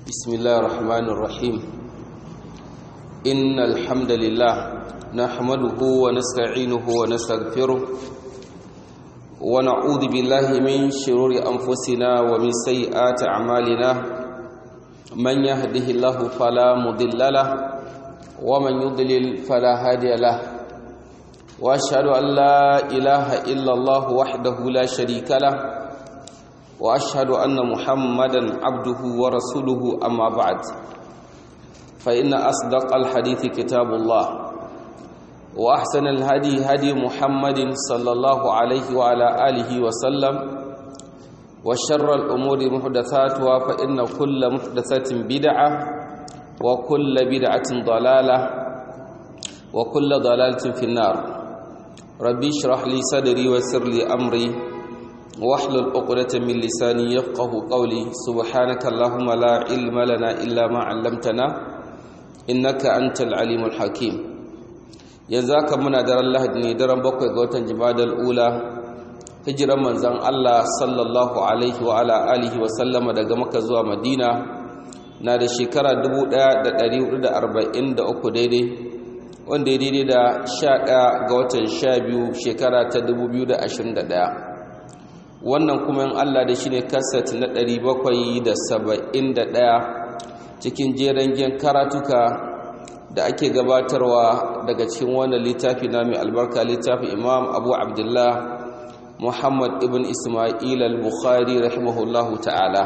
بسم الله الرحمن الرحيم إن الحمد لله نحمده ونستعينه ونستغفره ونعوذ بالله من شرور أنفسنا ومن سيئات أعمالنا من يهده الله فلا مضل له ومن يضلل فلا هادي له وأشهد أن لا إله إلا الله وحده لا شريك له واشهد ان محمدا عبده ورسوله اما بعد فان اصدق الحديث كتاب الله واحسن الهدي هدي محمد صلى الله عليه وعلى اله وسلم وشر الامور محدثاتها فان كل محدثه بدعه وكل بدعه ضلاله وكل ضلاله في النار ربي اشرح لي صدري ويسر لي امري واحلل عقدة من لساني يفقه قولي سبحانك اللهم لا علم لنا إلا ما علمتنا إنك أنت العليم الحكيم يزاك من در الله دني درن بكوي غوتن جماد الأولى hijiran manzon Allah sallallahu alaihi wa ala alihi wa sallama daga Makka zuwa Madina na da shekara 1443 daidai wanda ya daidai da 11 ga watan 12 shekara ta 2021 wannan kuma in Allah da shi ne kaset na 771 cikin jeren gen karatuka da ake gabatarwa daga cikin wannan littafi na mai albarka littafi imam abu abdullah muhammad ibn ismail al-bukhari rahimahullahu ta'ala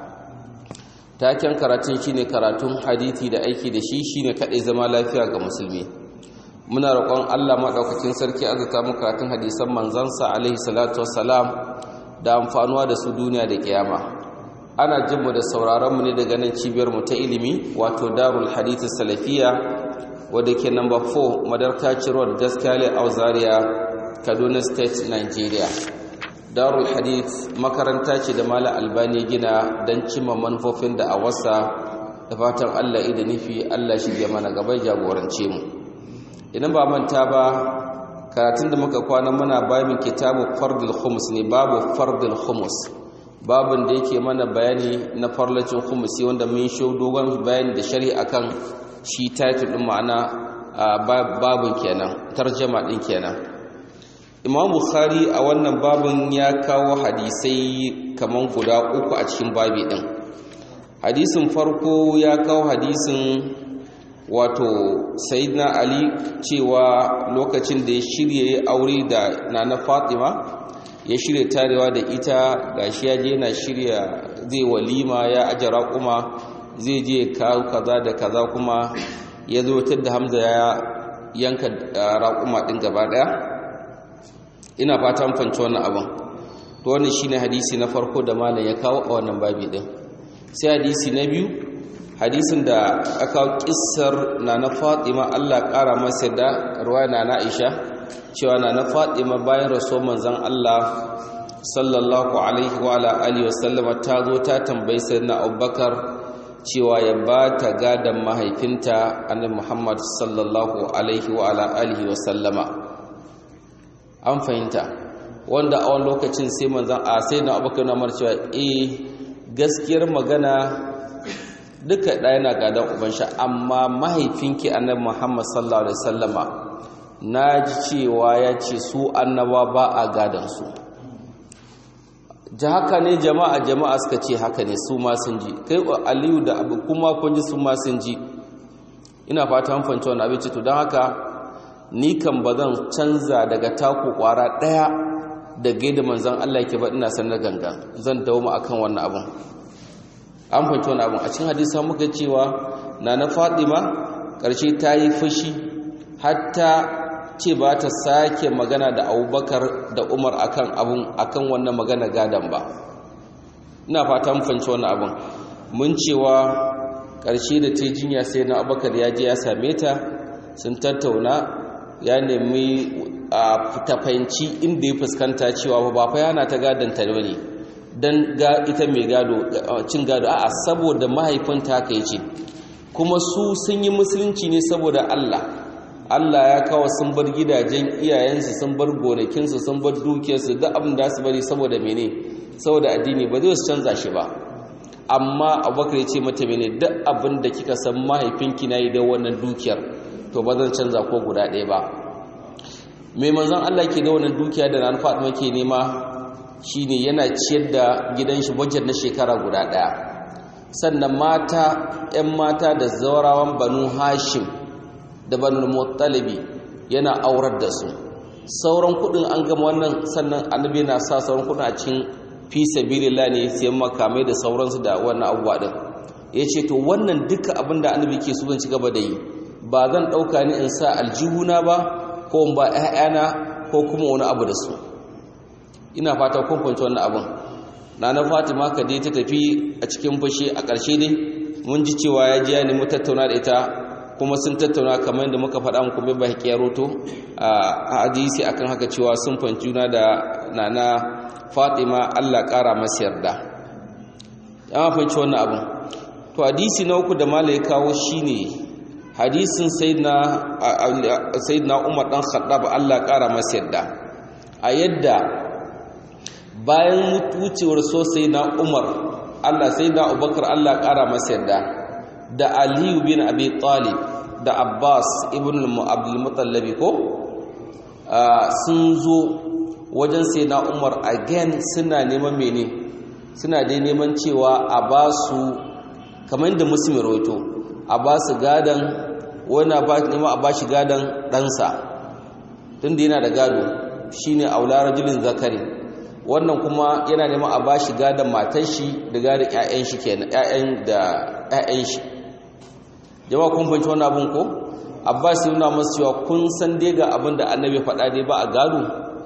taken karatun shine karatun hadithi da aiki da shi shine kadai zama lafiya ga musulmi muna roƙon Allah maɗaukakin sarki azuta mu karatun hadisan manzansa alaihi salatu wassalam da amfanuwa da su duniya da kiyama ana jin mu da sauraron mu ne daga nan cibiyar mu ta ilimi wato Darul Hadith Salafiya wadda ke number 4 Madarka Road Gaskale Auzaria Kaduna State Nigeria Darul Hadith makaranta ce da Malam Albani gina dan cimma manufofin da a wasa da fatan Allah ida nufi Allah shi ya mana gaba jagorance mu idan ba manta ba karatun da muka kwana muna babin kitabu fardul khumus ne babu fardul khumus babin da yake mana bayani na farlacin khumusi wanda mun shi dogon bayani da shari'a kan shi title din ma'ana babin kenan tarjama din kenan Imam Bukhari a wannan babin ya kawo hadisai kaman guda uku a cikin babi din hadisin farko ya kawo hadisin wato sayyidina ali cewa lokacin da ya shirya ya aure da nana fatima ya shirya tarewa da ita gashi ya je yana shirya zai walima ya ajara kuma zai je kawo kaza da kaza kuma ya zo da hamza ya yanka raƙuma ɗin gaba ɗaya ina fatan fanci wannan abin to wannan shine hadisi na farko da malam ya kawo a wannan babi ɗin sai hadisi na biyu hadisin da aka kissar na na fatima Allah ƙara masa da ruwaya na na Aisha cewa na na fatima bayan rasul manzon Allah sallallahu alaihi wa ala alihi wasallama ta zo ta tambayi sayyidina Abubakar cewa ya ba ta gadan mahaifinta annabi Muhammad sallallahu alaihi wa ala alihi wasallama an fahimta wanda a wani lokacin sai manzon a sayyidina Abubakar na cewa eh gaskiyar magana duka ɗaya na gadon ubanshi amma mahaifinki annabi muhammad sallallahu alaihi wasallama na ji cewa ya ce su annaba ba a gadonsu ji haka ne jama'a jama'a suka ce haka ne su ma sun ji kai aliyu da abu kuma kun ji su ma sun ji ina fata fanci wani abinci to don haka ni kan ba zan canza daga taku kwara ɗaya da gaida manzan allah ke ba ina sanar gangan zan dawo akan wannan abin an fahimci wani abin a cikin hadisa muka cewa na na fatima ƙarshe ta yi fushi hatta ce ba ta sake magana da abubakar da umar akan abun akan wannan magana gadon ba ina fata mun fahimci wannan abin mun cewa ƙarshe da ta jinya sai na abubakar ya je ya same ta sun tattauna ya nemi a ta fahimci inda ya fuskanta cewa ba fa yana ta gadon ta ne don ga ita mai gado cin gado a'a saboda mahaifinta haka yace kuma su sun yi musulunci ne saboda Allah Allah ya kawo sun bar gidajen iyayensu sun bar gonakinsu sun bar dukiyarsu duk abin da su bari saboda mene saboda addini ba zai su canza shi ba amma abubakar ya ce mata mene duk abin da kika san mahaifinki na yi da wannan dukiyar to ba zan canza ko guda ɗaya ba mai manzon Allah ke da wannan dukiya da nan Fatima ke nema shine yana ciyar da gidan shi budget na shekara guda ɗaya sannan mata 'yan mata da zaurawan banu hashim da banu muttalibi yana aurar da su sauran kudin an gama wannan sannan annabi na sa sauran kudin a cikin fi sabilillah ne sai makamai da sauransu da wannan abubuwa din yace to wannan duka abin da annabi ke so zan ci gaba da yi ba zan dauka ni in sa aljihuna ba ko in ba ƴaƴana ko kuma wani abu da su ina fata kun fahimci wannan abin nana Fatima ka dai ta tafi a cikin fushi a ƙarshe dai mun ji cewa ya ji ya nemi tattauna da ita kuma sun tattauna kamar yadda muka faɗa muku bai baki ya roto a hadisi akan haka cewa sun fanci juna da nana Fatima Allah ƙara masa yarda ya fanci wannan abin to hadisi na uku da malai kawo shine hadisin sayyidina sayyidina Umar dan Khattab Allah ƙara masa yarda a yadda bayan wucewar so sayyidina Umar Allah sayyidina Abubakar Allah ƙara masa yarda da aliyu bin abi talib da abbas ibn al-mutallabi ko sun zo wajen sai na umar again suna neman mene suna dai neman cewa a ba su kamar yadda musulmi roto a ba su gadon wani neman a ba shi gadon ɗansa tun da yana da gado shi ne aula rajulin zakari wannan kuma yana neman a ba shi gadon matan shi da gadon 'ya'yan shi kenan 'ya'yan da 'ya'yan shi jama'a kun fahimci wannan abun ko abbas ya nuna masu cewa kun san dai ga abin da annabi faɗa dai ba a gado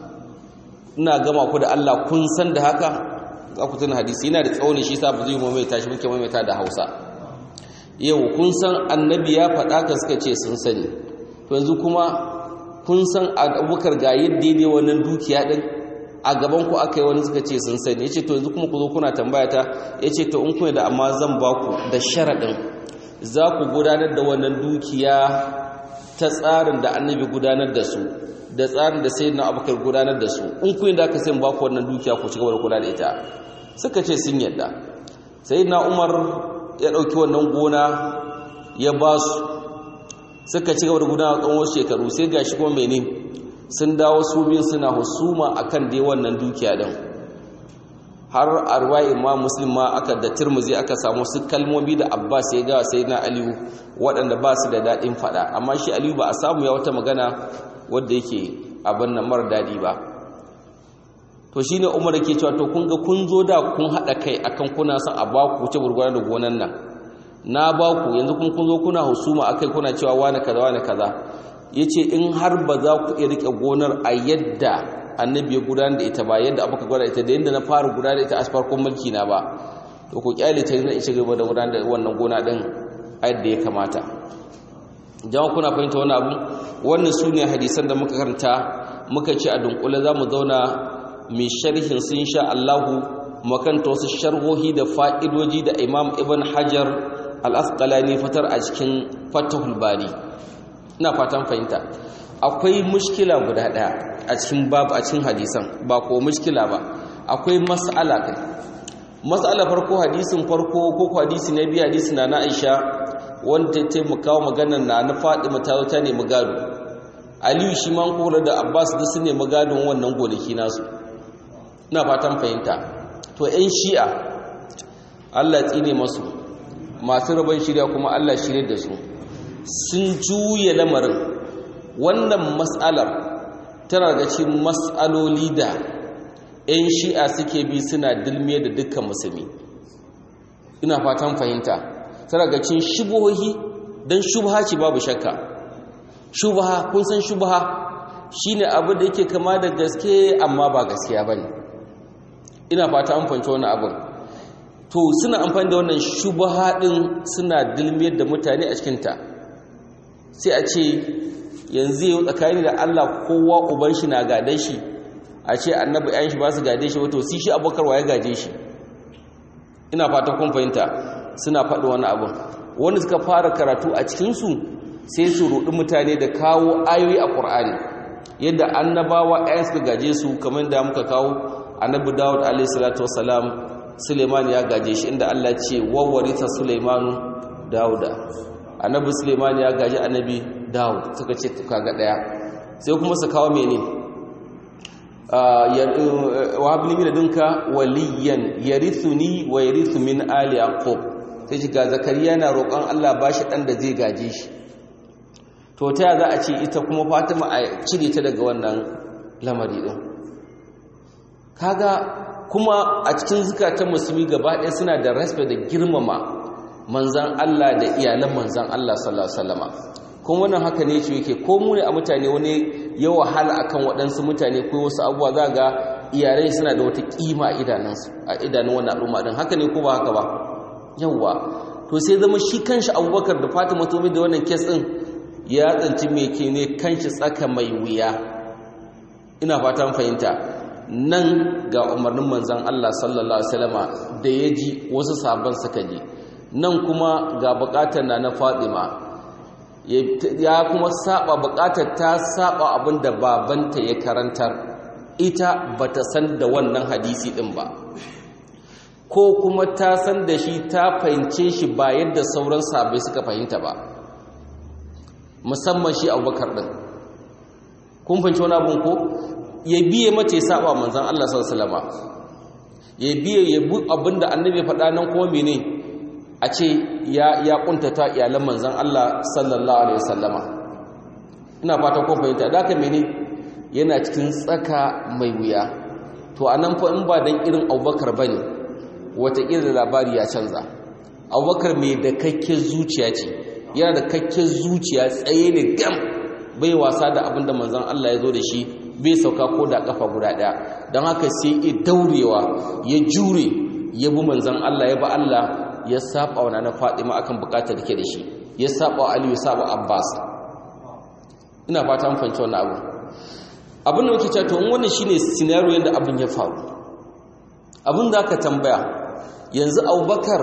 ina gama ku da Allah kun san da haka za ku tuna hadisi yana da tsauni shi sa ba zai mai tashi muke mai da Hausa yau kun san annabi ya faɗa ka suka ce sun sani to yanzu kuma kun san abubakar ga yadda ne wannan dukiya din a gaban ku aka yi wani suka ce sun sani yace to yanzu kuma ku zo kuna tambaya ta yace to in kuna da amma zan ba ku da sharadin za ku gudanar da wannan dukiya ta tsarin da annabi gudanar da su da tsarin da sayyidina abubakar gudanar da su in kun da aka sai ba ku wannan dukiya ku ci gaba da kula da ita suka ce sun yadda sayyidina umar ya dauki wannan gona ya ba su suka ci gaba da gudanar tsawon wasu shekaru sai gashi kuma mene sun dawo su biyun suna husuma akan dai wannan dukiya din har a ruwayi ma muslim ma aka da turmuzi aka samu su kalmomi da abbas ya gawa sai na aliyu waɗanda ba su da daɗin faɗa amma shi aliyu ba a samu ya wata magana wadda yake abin nan mara daɗi ba to shi ne umar ke cewa to kun ga kun zo da kun haɗa kai akan kuna son a ba ku wuce gurgurar da gonan nan na ba ku yanzu kun kun zo kuna husuma akai kuna cewa wani kaza wani kaza ya ce in har ba za ku iya riƙe gonar a yadda annabi ya gudanar da ita ba yadda abuka gwada ita da yadda na fara gudanar da ita a farkon mulki na ba to ku kyale ta yana ishe gaba da gudanar da wannan gona din a yadda ya kamata jama'a kuna fahimta wani abu wannan su ne hadisan da muka karanta muka ce a dunkule za mu zauna mai sharhin sun sha Allahu makanta wasu sharhohi da fa'idoji da imam ibn hajar al-asqalani fatar a cikin fatahul bari ina fatan fahimta akwai mushkila guda daya a cikin babu a cikin hadisan ba ko mushkila ba akwai mas'ala kai mas'ala farko hadisin farko ko hadisi na biyu hadisi na Aisha wanda ta taimaka wa maganar na na Fatima ta ta nemi gado Aliyu shi man kula da Abbas da su nemi gadon wannan gonaki nasu ina fatan fahimta to ƴan Shi'a Allah tsine masu masu rabon shirya kuma Allah shirye da su sun juya lamarin wannan mas'alar tana daga cikin mas'aloli da 'yan shi'a suke bi suna dilmiye da dukkan musulmi ina fatan fahimta tana daga cikin shubuhohi don shubha ce babu shakka shubha kun san shubha shine abu da yake kama da gaske amma ba gaskiya bane ina fata an fahimci wannan abin to suna amfani da wannan shubha din suna dilmiyar da mutane a cikinta sai a ce yanzu yau tsakani da Allah kowa uban shi na gade shi a ce annabi ayan shi ba su gade shi wato si shi abokar ya gaje shi ina fata kun fahimta suna faɗi wani abin wanda suka fara karatu a cikinsu sai su ruɗi mutane da kawo ayoyi a ƙur'ani yadda annabawa ayan suka gaje su kamar da muka kawo annabi dawud alaihi salatu wasalam suleiman ya gaje shi inda Allah ce wawarita suleimanu dauda annabi suleiman ya gaji annabi daud suka ce kaga daya sai kuma su kawo mene wa habli min ladunka waliyan yarithuni wa yarithu min ali yaqub sai shi ga zakariya na roƙon Allah bashi dan da zai gaje shi to ta za a ce ita kuma fatima a cire ta daga wannan lamari din kaga kuma a cikin zukatan musulmi gaba ɗaya suna da respect da girmama manzan Allah da iyalan manzan Allah sallallahu alaihi wasallama kuma wannan haka ne ce yake ko mu ne a mutane wani ya wahala akan waɗansu mutane ko wasu abubuwa za ga iyalai suna da wata kima a idanunsu a idanun wannan al'umma din haka ne ko ba haka ba yawwa to sai zama shi kanshi Abubakar da Fatima to da wannan case din ya tsanci me ke ne kanshi tsaka mai wuya ina fatan fahimta nan ga umarnin manzan Allah sallallahu Alaihi wasallama da ya ji wasu sabon suka ji nan kuma ga bukatar na na Fatima ya kuma saba bukatar ta saba abin da babanta ya karantar ita bata san da wannan hadisi din ba ko kuma ta san da shi ta fahimce shi ba yadda sauran sabai suka fahimta ba musamman shi abubakar din kun fahimci wani abin ko ya biye mace ya saba manzan Allah sallallahu alaihi ya biye ya bu abinda annabi faɗa nan kuma mene a ce ya ya kuntata iyalan manzan Allah sallallahu alaihi wasallama ina fata ko fahimta da haka mene yana cikin tsaka mai wuya to anan fa in ba dan irin Abubakar bane wata irin labari ya canza Abubakar mai da kakke zuciya ce yana da kakke zuciya tsaye ne gam bai wasa da abinda manzan Allah ya zo da shi bai sauka ko da kafa guda daya don haka sai ya daurewa ya jure ya bi manzan Allah ya ba Allah ya saba wa na Fatima akan bukatar da ke da shi ya saba wa Aliyu saba Abbas ina fata an fahimci wannan abu abin da muke cewa to in wannan shine scenario yanda abin ya faru abin da aka tambaya yanzu Abubakar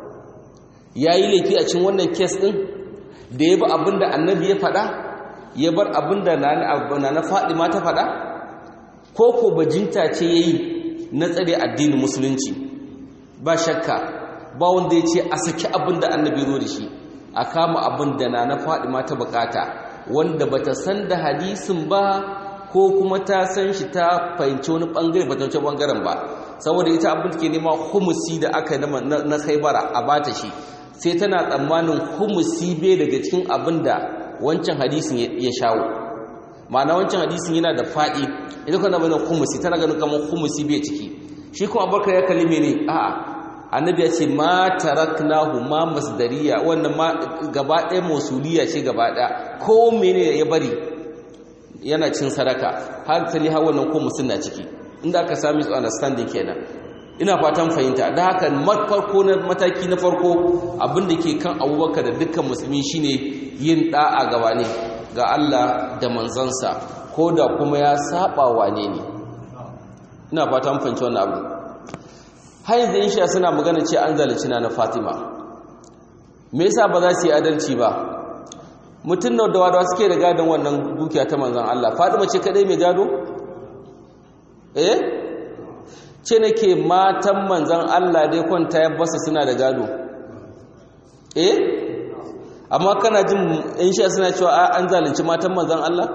yayi laifi a cikin wannan case din da ya bi abin da Annabi ya faɗa ya bar abin da na Fadima ta faɗa ko ko bajinta ce yayi na tsare addinin musulunci ba shakka ba wanda ya ce a saki abin da annabi zo da shi a kama abin da na Fadima ta bukata wanda bata san da hadisin ba ko kuma ta san shi ta fahimci wani bangare bata wuce bangaren ba saboda ita abin da ke nema humusi da aka na khaibara a bata shi sai tana tsammanin humusi bai daga cikin abin da wancan hadisin ya shawo ma'ana wancan hadisin yana da faɗi ita kuma bane humusi tana ganin kamar humusi bai ciki shi kuma abubakar ya kalli mene a'a annabi ya ce ma taraknahu ma masdariya wannan ma gaba ɗaya mausuliya ce gaba ɗaya ko mene ya bari yana cin sadaka har tali har wannan ko musun na ciki inda aka sami su understanding kenan ina fatan fahimta da haka farko na mataki na farko abin da ke kan abubakar da dukkan musulmi shine yin da'a gaba ne ga Allah da manzansa ko da kuma ya saba wane ne ina fatan fahimci wannan abu har yanzu in sha suna magana ce an zalunci na Fatima me yasa ba za su yi adalci ba mutum da wadawa suke da gadon wannan dukiya ta manzan Allah Fatima ce kadai mai gado eh ce nake matan manzan Allah dai kwanta ya basa suna da gado eh amma kana jin in sha suna cewa an zalunci matan manzan Allah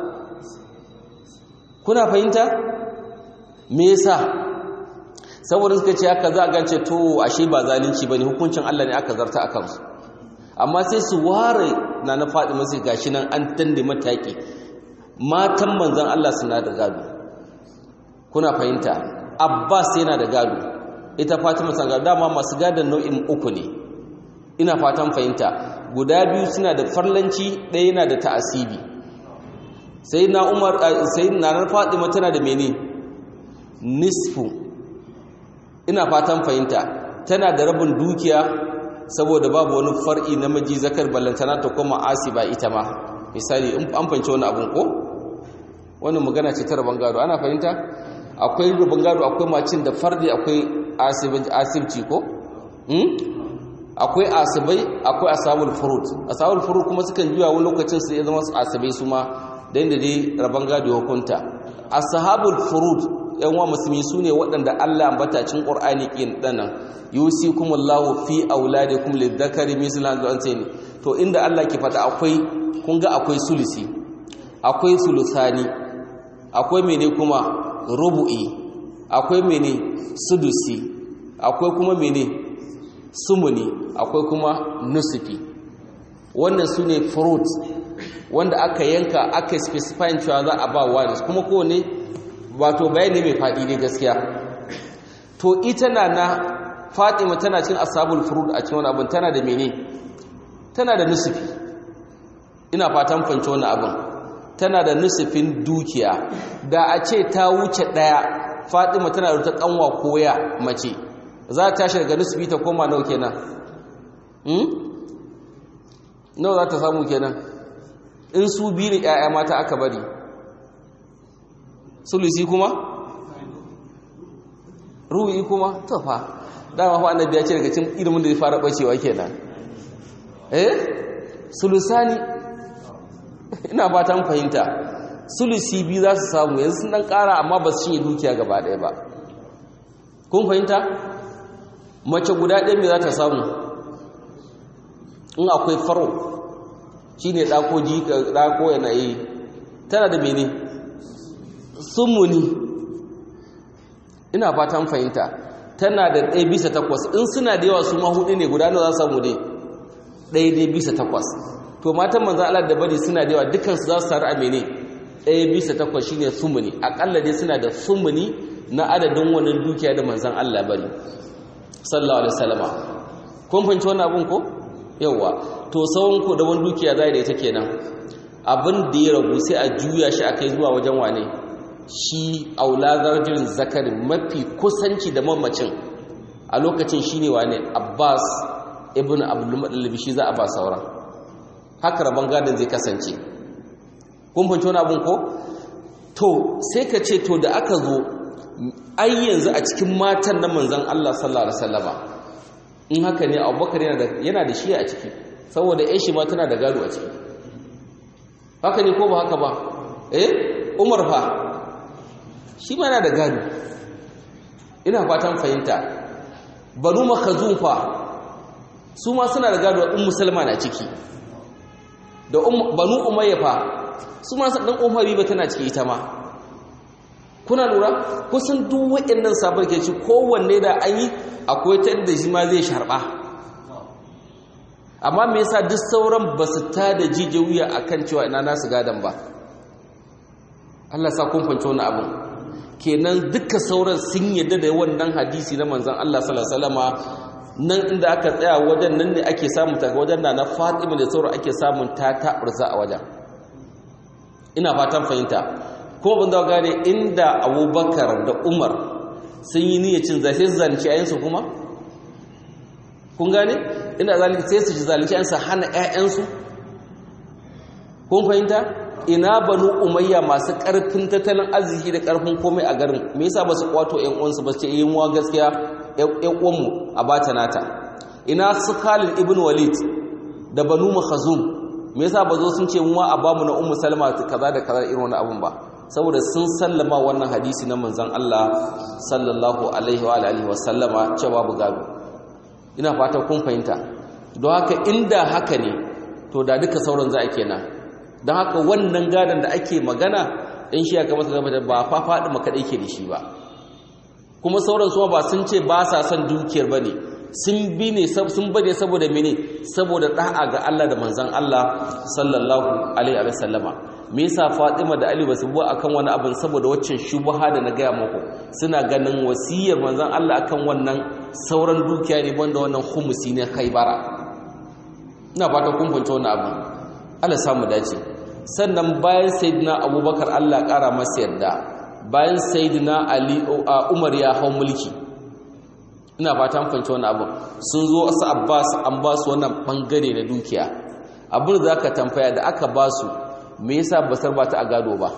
kuna fahimta me yasa saboda suka ce haka za a gance to ashe ba zalunci bane hukuncin Allah ne aka zarta akan su amma sai su ware na na Fatima sai gashi nan an tande mataki matan manzan Allah suna da gado kuna fahimta Abbas yana da gado ita Fatima san gado dama masu gadon nau'in uku ne ina fatan fahimta guda biyu suna da farlanci ɗaya yana da ta'asibi sai na Umar sai na Fatima tana da mene nisfu ina fatan fahimta tana da rabin dukiya saboda babu wani far'i namiji zakar ballantana ta kuma asiba ita ma misali an fahimci wani abun ko wannan magana ce ta rabon gado ana fahimta akwai rabon gado akwai macin da fardi akwai asibci ko akwai asibai akwai asabul furud asabul furud kuma sukan juya wani lokacin su ya zama asibai su ma da inda dai rabon gado hukunta ashabul furud yan wa musulmi su ne waɗanda Allah ambata cikin Qur'ani kin danan yusikumullahu fi auladikum lidhakari mislu al-unsayni to inda Allah ke fada akwai kun ga akwai sulusi akwai sulusani akwai mene kuma rubu'i akwai mene sudusi akwai kuma mene sumuni akwai kuma nusufi wannan su ne fruits wanda aka yanka aka specify cewa za a ba wani kuma kowane wato bayani mai faɗi ne gaskiya to ita na na fatima tana cin asabul furud a cikin wani abin tana da mene tana da nusufi ina fatan fanci wani abin tana da nusufin dukiya da a ce ta wuce ɗaya fatima tana da ta kanwa koya mace za ta tashi daga nusufi ta koma nawa kenan nawa za ta samu kenan in su biyu ne 'ya'ya mata aka bari sulusi kuma ruwi kuma tafa dama fa annabi ya ce daga cikin ilimin da ya fara bacewa kenan eh sulusani ina ba ta fahimta sulusi biyu za su samu yanzu sun dan kara amma ba su cinye dukiya gaba ɗaya ba kun fahimta mace guda ɗaya me za ta samu in akwai faro shi ne ɗako jika ɗako yana yi tana da mene sumuni ina fatan fahimta tana da ɗaya bisa takwas in suna da yawa su ma hudu ne guda na za samu dai ɗaya dai bisa takwas to matan manzan Allah da bari suna da yawa dukansu za su taru a mene ɗaya bisa takwas shi ne sumuni aƙalla dai suna da sumuni na adadin wannan dukiya da manzan Allah bari sallallahu alaihi wasallama kun fahimci wannan abun ko yawa to sauran ku da wani dukiya zai da ita kenan abin da ya ragu sai a juya shi a kai zuwa wajen wane shi aulazar jirin zakari mafi kusanci da mamacin a lokacin shi ne wane abbas ibn abdulmadalibi shi za a ba sauran haka rabon gadon zai kasance kun fahimci wani abin ko to sai ka ce to da aka zo ai yanzu a cikin matan na manzan allah sallallahu alaihi wasallama in haka ne abubakar yana da shi a ciki saboda yan shi ma tana da gado a ciki haka ne ko ba haka ba eh umar fa shi ma yana da gado ina fatan fahimta banu makhazum fa su ma suna da gado in musulma na ciki da banu umayya fa su ma dan umari ba tana ciki ita ma kuna lura kusan duk waɗannan sabon ke ci kowanne da an yi akwai ta da shi ma zai sharba amma me yasa duk sauran ba su ta da jije wuya akan cewa ina nasu gadan ba Allah sa kun fahimci wannan abin kenan duka sauran sun yadda da wannan hadisi na manzon Allah sallallahu alaihi wasallama nan inda aka tsaya wajen nan ne ake samu ta wajen na Fatima da sauran ake samun ta taburza a wajen ina fatan fahimta ko ban da gane inda Abubakar da Umar sun yi niyyar cin zai sai zalunci ayansu kuma kun gane ina zalunci sai su zalunci ayansu hana ƴaƴansu kun fahimta ina banu umayya masu karfin tattalin arziki da karfin komai a garin me yasa ba su kwato ƴan uwansu ba su ce eh mu gaskiya ƴan uwanmu a bata nata ina su Khalid ibn Walid da banu Makhzum me yasa ba zo sun ce mu a bamu na Ummu Salma kaza da kaza irin wannan abun ba saboda sun sallama wannan hadisi na manzon Allah sallallahu alaihi wa alihi wa sallama cewa bu gado ina fata kun fahimta don haka inda haka ne to da duka sauran za a kenan don haka wannan gadon da ake magana in shi aka masa gaba da ba fa faɗi maka ɗai ke da shi ba kuma sauran suwa ba sun ce ba sa son dukiyar ba ne sun bi ne sun bane saboda mene saboda ɗa'a ga Allah da manzan Allah sallallahu alaihi wa sallama me yasa Fatima da Ali basu bu akan wani abin saboda waccan shubha da na gaya muku suna ganin wasiyar manzan Allah akan wannan sauran dukiya ne banda wannan khumusi ne Khaybara ina fata kun fahimci wannan abin Allah samu dace sannan bayan sayyidina Abubakar Allah ƙara masa yarda bayan sayyidina Ali Umar ya hau mulki ina fatan fahimci wannan abin sun zo su Abbas an ba su wannan bangare na dukiya abin da zaka tambaya da aka ba su me yasa basar ba ta a gado ba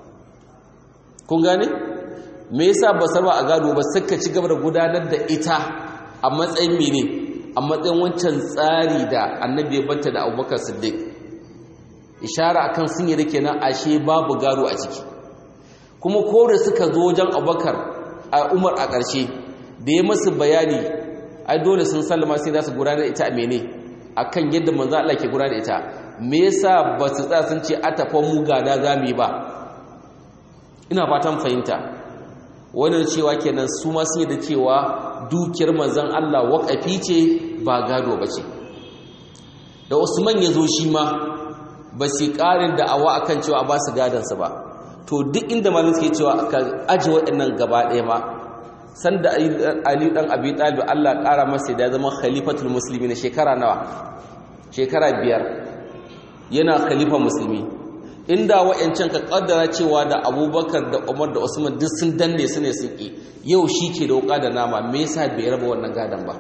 kun gane me yasa basar ba a gado ba suka ci gaba da gudanar da ita a matsayin mene a matsayin wancan tsari da annabi ya banta da Abubakar Siddiq ishara akan sun yi da kenan ashe babu gado a ciki kuma ko da suka zo wajen abubakar a umar a ƙarshe da ya masu bayani ai dole sun sallama sai za su gudanar da ita a mene a kan yadda manzo Allah ke gudanar da ita me yasa ba su tsaya sun ce a tafa mu gada za mu yi ba ina fatan fahimta wannan cewa kenan su ma sun yi da cewa dukiyar manzon Allah waƙafi ce ba gado ba ce da Usman ya zo shi ma ba su ƙarin da'awa akan cewa ba su gadansa ba to duk inda malin suke cewa ka aji waɗannan gaba ɗaya ma sanda Ali dan Abi Talib Allah ƙara masa da zama khalifatul muslimin shekara nawa shekara biyar yana khalifa musulmi inda wa'ancan ka kaddara cewa da Abubakar da Umar da Usman duk sun danne su ne sun ki yau shi ke da wuka da nama me yasa bai raba wannan gadan ba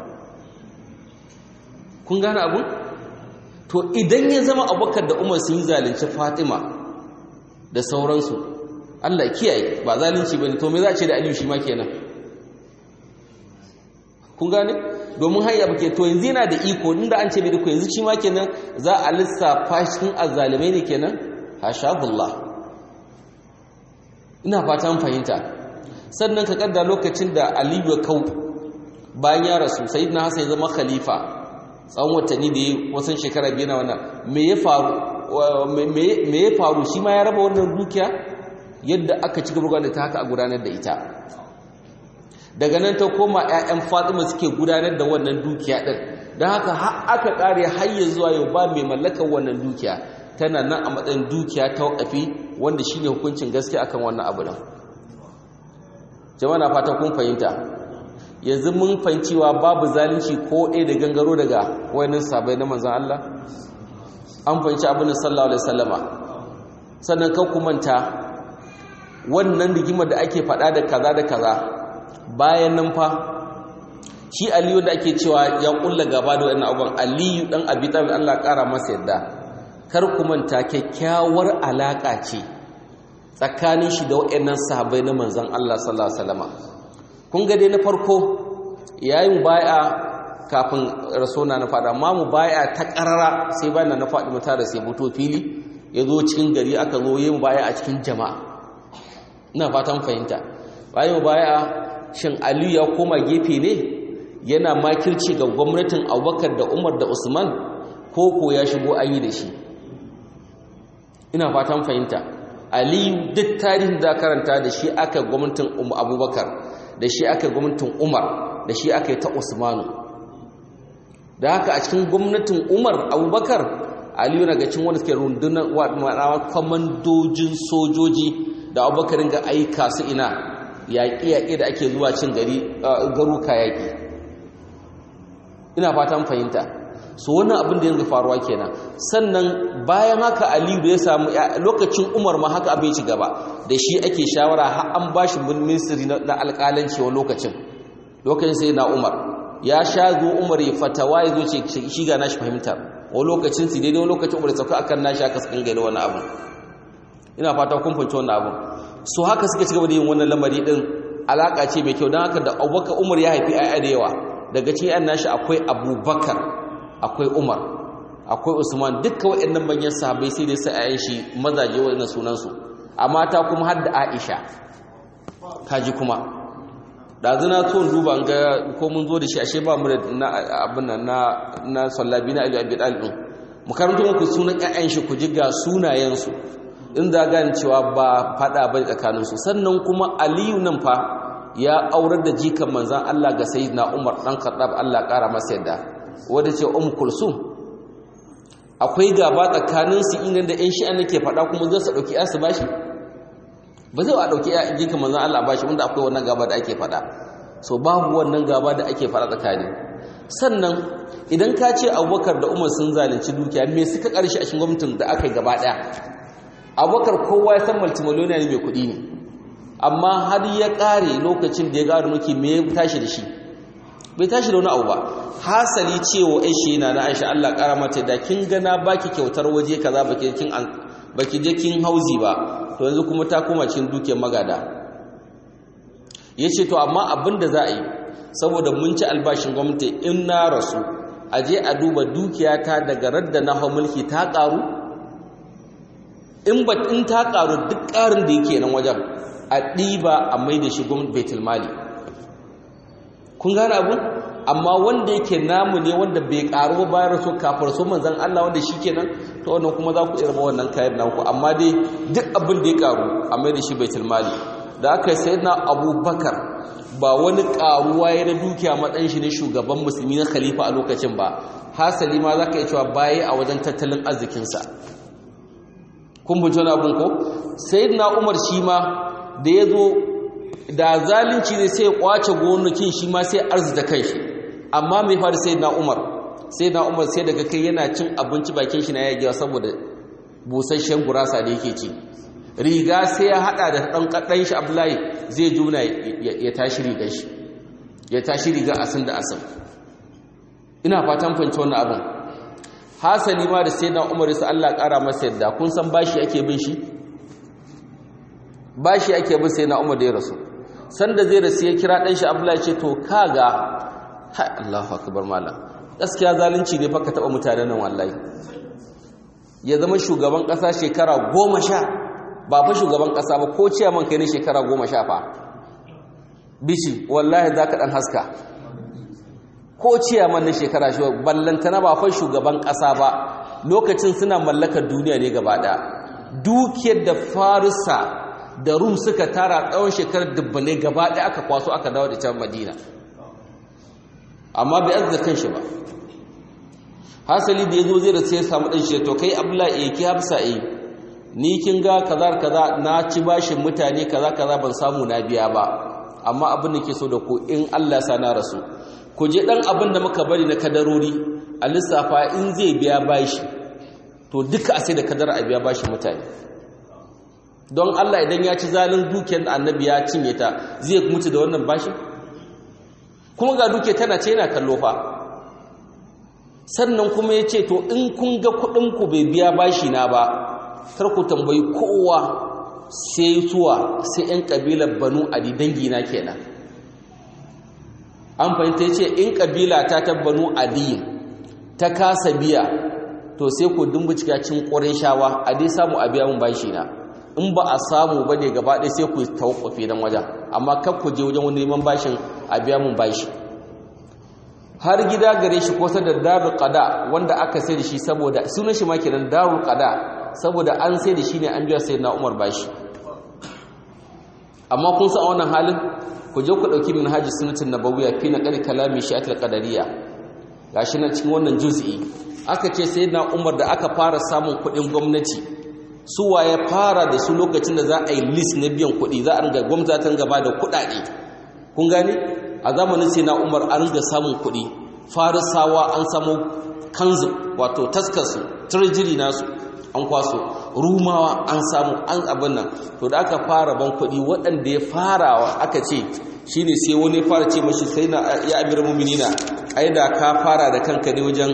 kun gane abu to idan ya zama Abubakar da Umar sun yi zalunci Fatima da sauransu Allah kiyaye ba zalunci bane to me za a ce da Aliyu shi ma kenan kun gane domin hanya ba ke to yanzu yana da iko inda an ce bai da yanzu shi ma kenan za a lissafa cikin azzalimai ne kenan hashabullah ina fatan fahimta sannan ka kadda lokacin da aliyu ya kau bayan ya rasu sayyidina hasan ya zama khalifa tsawon watanni da ya wasan shekara biyu na wannan me ya faru me ya faru shi ma ya raba wannan dukiya yadda aka ci gaba da ta haka a gudanar da ita daga nan ta koma 'ya'yan fatima suke gudanar da wannan dukiya ɗin don haka har aka ƙare hayya zuwa yau ba mai mallakar wannan dukiya tana nan a matsayin dukiya ta wakafi wanda shi ne hukuncin gaske akan wannan abu nan jama'a na fata kun fahimta yanzu mun fahimciwa babu zalunci ko ɗaya da gangaro daga wayannan sabai na manzan Allah an fahimci abin da sallallahu alaihi wasallama sannan kan ku manta wannan rigimar da ake faɗa da kaza da kaza bayan nan fa shi aliyu da ake cewa ya kulla gaba da wannan abun aliyu dan abi talib Allah kara masa yadda kar ku manta kyakkyawar alaka ce tsakanin shi da wayannan sahabbai na manzon Allah sallallahu alaihi wasallam kun ga dai na farko yayin bai'a kafin rasona na fada amma mu bai'a ta karara sai bayan na fadi mata da sai buto fili ya zo cikin gari aka zo yin bai'a a cikin jama'a ina fatan fahimta bayan bai'a shin aliyu ya koma gefe ne yana makirci ga gwamnatin abubakar da umar da usman ko ko ya shigo an yi da shi ina fatan fahimta aliyu duk tarihin da karanta da shi aka gwamnatin abubakar da shi aka gwamnatin umar da shi aka yi ta usmanu da haka a cikin gwamnatin umar abubakar aliyu na gacin wanda suke rundunar kwamandojin sojoji da abubakarin ga aika su ina yaƙi-yaƙi da ake zuwa cin gari garuka yaƙi ina fatan fahimta so wannan abin da yanzu faruwa kenan sannan bayan haka aliyu da ya samu lokacin umar ma haka abin ci gaba da shi ake shawara har an ba shi ministry na alƙalanci wa lokacin lokacin sai na umar ya sha zo umar ya fatawa ya zo ce shi ga nashi fahimta wa lokacin su daidai lokacin umar ya sauka akan nashi aka sakan gari wani abu ina fata kun fahimci wannan abu so haka suka cigaba da yin wannan lamari din alaka ce mai kyau don haka da abubakar umar ya haifi ayya da yawa daga cikin yan nashi akwai abubakar akwai umar akwai usman dukkan waɗannan manyan sahabbai sai dai sai ayyan shi mazaje waɗannan sunansu a mata kuma har da aisha kaji kuma ɗazu na so duba ga ko mun zo da shi ashe ba mu da na abin nan na na sallabi na ali abi dalib mu karanto muku sunan ƴaƴan shi ku ji ga sunayensu in za gane cewa ba fada ba tsakaninsu sannan kuma aliyu nan fa ya aurar da jikan manzan Allah ga sayyidina Umar dan Khattab Allah ƙara masa yadda wanda ce um kulsum akwai gaba tsakanin su inda da ƴan shi'an nake fada kuma zai su dauki asu bashi ba zai a dauki jikan manzan Allah bashi wanda akwai wannan gaba da ake fada so babu wannan gaba da ake fada tsakani sannan idan ka ce Abubakar da Umar sun zalunci dukiya me suka karshe a cikin gwamnatin da aka yi gaba daya abubakar kowa ya san multimiliyoniya ne mai kuɗi ne amma har ya ƙare lokacin da ya gano mulki me ya tashi da shi bai tashi da wani abu ba hasali cewa ai shi yana na Aisha Allah ƙara mata da kin gana baki kyautar waje kaza baki kin baki je kin hauzi ba to yanzu kuma ta koma cikin dukiyar magada yace to amma abin da za a yi saboda mun ci albashin gwamnati in na rasu a je a duba dukiyata daga radda na hau mulki ta ƙaru in ba in ta karu duk karin da yake nan wajen a ɗiba a mai da shi gwamnati baitul mali kun gane abu amma wanda yake namu ne wanda bai karu bayan rasu kafar su manzan Allah wanda shi kenan to wannan kuma za ku irma wannan kayan naku amma dai duk abin da ya karu a mai da shi baitul mali da aka yi sayyidina abubakar ba wani karuwa ya na dukiya matsayin shi ne shugaban musulmi na khalifa a lokacin ba hasali ma za ka yi cewa baya a wajen tattalin arzikinsa kun bunci wani abin ko sayyidina umar shi ma da ya zo da zalunci ne sai ya kwace gonakin shi ma sai arzita kanshi amma mai faru sai na umar sai na umar sai daga kai yana cin abinci bakin shi na yagewa saboda busasshen gurasa da yake ci riga sai ya hada da dan kadan shi abdullahi zai juna ya tashi rigar shi ya tashi riga asin da asin ina fatan fahimci wannan abin hasali ma da sai na umar sai Allah kara masa yadda kun san bashi ake bin shi bashi ake bin sai na umar da ya rasu sanda zai rasu ya kira dan shi abdullahi ce to kaga hai Allahu akbar malam gaskiya zalunci ne fa ka taba mutanen nan wallahi ya zama shugaban kasa shekara goma sha ba fa shugaban kasa ba ko ciyaman kai ne shekara goma sha fa bishi wallahi za ka dan haska ko ciyaman ne shekara shi ballantana ba fa shugaban kasa ba lokacin suna mallakar duniya ne gaba daya dukiyar da farisa da rum suka tara tsawon shekarar dubbane gaba daya aka kwaso aka dawo da can madina amma bai azza kanshi ba hasali da yazo zai da sai ya samu dan shi to kai abdullahi eh ki hafsa eh ni kin ga kaza kaza na ci bashin mutane kaza kaza ban samu na biya ba amma abin da ke so da ku in Allah sa na rasu ku je dan abin da muka bari na kadarori a lissafa in zai biya bashi to duka a sai da kadar a biya bashin mutane don Allah idan ya ci zalin dukiyar da annabi ya cinye ta zai mutu da wannan bashin kuma ga duke tana ce yana kallo fa sannan kuma ya ce to in kun ga kuɗinku bai biya bashi na ba kar ku tambayi kowa sai zuwa sai 'yan ƙabilar banu adi dangina kenan an fahimta ce in ƙabila ta ta banu adi ta kasa biya to sai ku dumbucika cin ƙwarin shawa a dai samu a biya mun bashi na in ba a samu ba ne gaba ɗaya sai ku tawakwafe don wajen amma kar ku je wajen wani neman bashin a biya mun bashi har gida gare shi kusa da darul qada wanda aka sai da shi saboda sunan shi ma kenan darul qada saboda an sai da shi ne an biya sai na Umar bashi amma kun san a wannan halin ku je ku dauki minhaji sunnatin nabawiyya fi naqali kalami shi'atul qadariyya gashi nan cikin wannan juz'i aka ce sai na Umar da aka fara samun kuɗin gwamnati su waye fara da su lokacin da za a yi list na biyan kuɗi za a ringa gwamnatin gaba da kuɗaɗe kun gane a zamanin sai na umar an ringa samun kuɗi farisawa an samu kanzu wato taskarsu treasury nasu an kwaso rumawa an samu an abin nan to da aka fara ban kuɗi waɗanda ya farawa aka ce shine sai wani fara ce mashi sai na ya amir muminina ai da ka fara da kanka ne wajen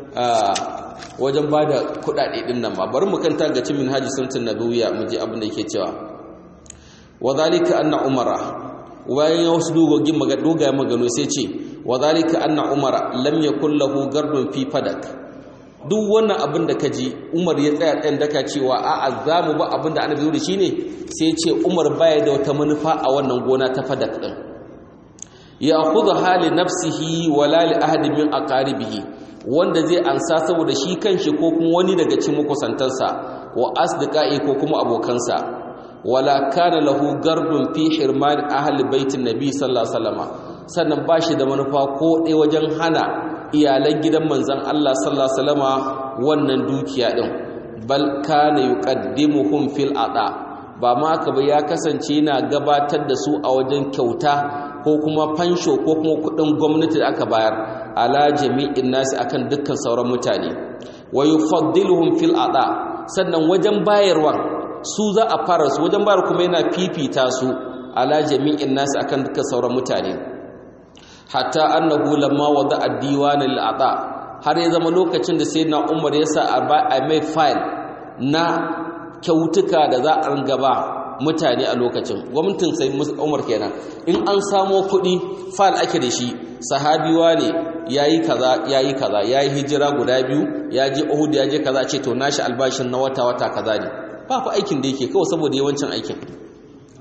wajen ba da kuɗaɗe ɗin nan ba bari mu kanta ga cin minhaji sunnatun nabawiyya mu ji abin da yake cewa wa zalika anna umara bayan ya wasu dogogin dogaye magano sai ce wa zalika anna umara lam yakul lahu gardun fi fadak duk wannan abin da kaji umar ya tsaya tsayin daka cewa a azamu ba abin da annabi da shine sai ce umar baya da wata manufa a wannan gona ta fadak din ya khudha hali nafsihi wala li ahadi min aqaribihi wanda zai ansa saboda shi kanshi ko kuma wani daga cikin makusantansa wa asdiqai ko kuma abokansa wala kana lahu gardun fi hirman ahli baitin nabi sallallahu alaihi wasallam sannan bashi da manufa ko dai wajen hana iyalan gidan manzon Allah sallallahu alaihi wasallam wannan dukiya din bal kana yuqaddimuhum fil ada ba ma ka ba ya kasance yana gabatar da su a wajen kyauta ko kuma fansho ko kuma kudin gwamnati da aka bayar ala jami'in nasi akan dukkan sauran mutane wa yufaddiluhum fil ada sannan wajen bayarwa su za a fara su wajen bayar kuma yana fifita su ala jami'in nasu akan duka sauran mutane hatta annahu lamma wada ad-diwan lil-ata har ya zama lokacin da sayyidina Umar ya sa a mai file na kyautuka da za a gaba mutane a lokacin gwamnatin sai Umar kenan in an samo kuɗi file ake da shi sahabiwa ne yayi kaza yayi kaza yayi hijira guda biyu ya je Uhud ya je kaza ce to nashi albashin na wata wata kaza ne ba fa aikin da yake kawai saboda yawancin aikin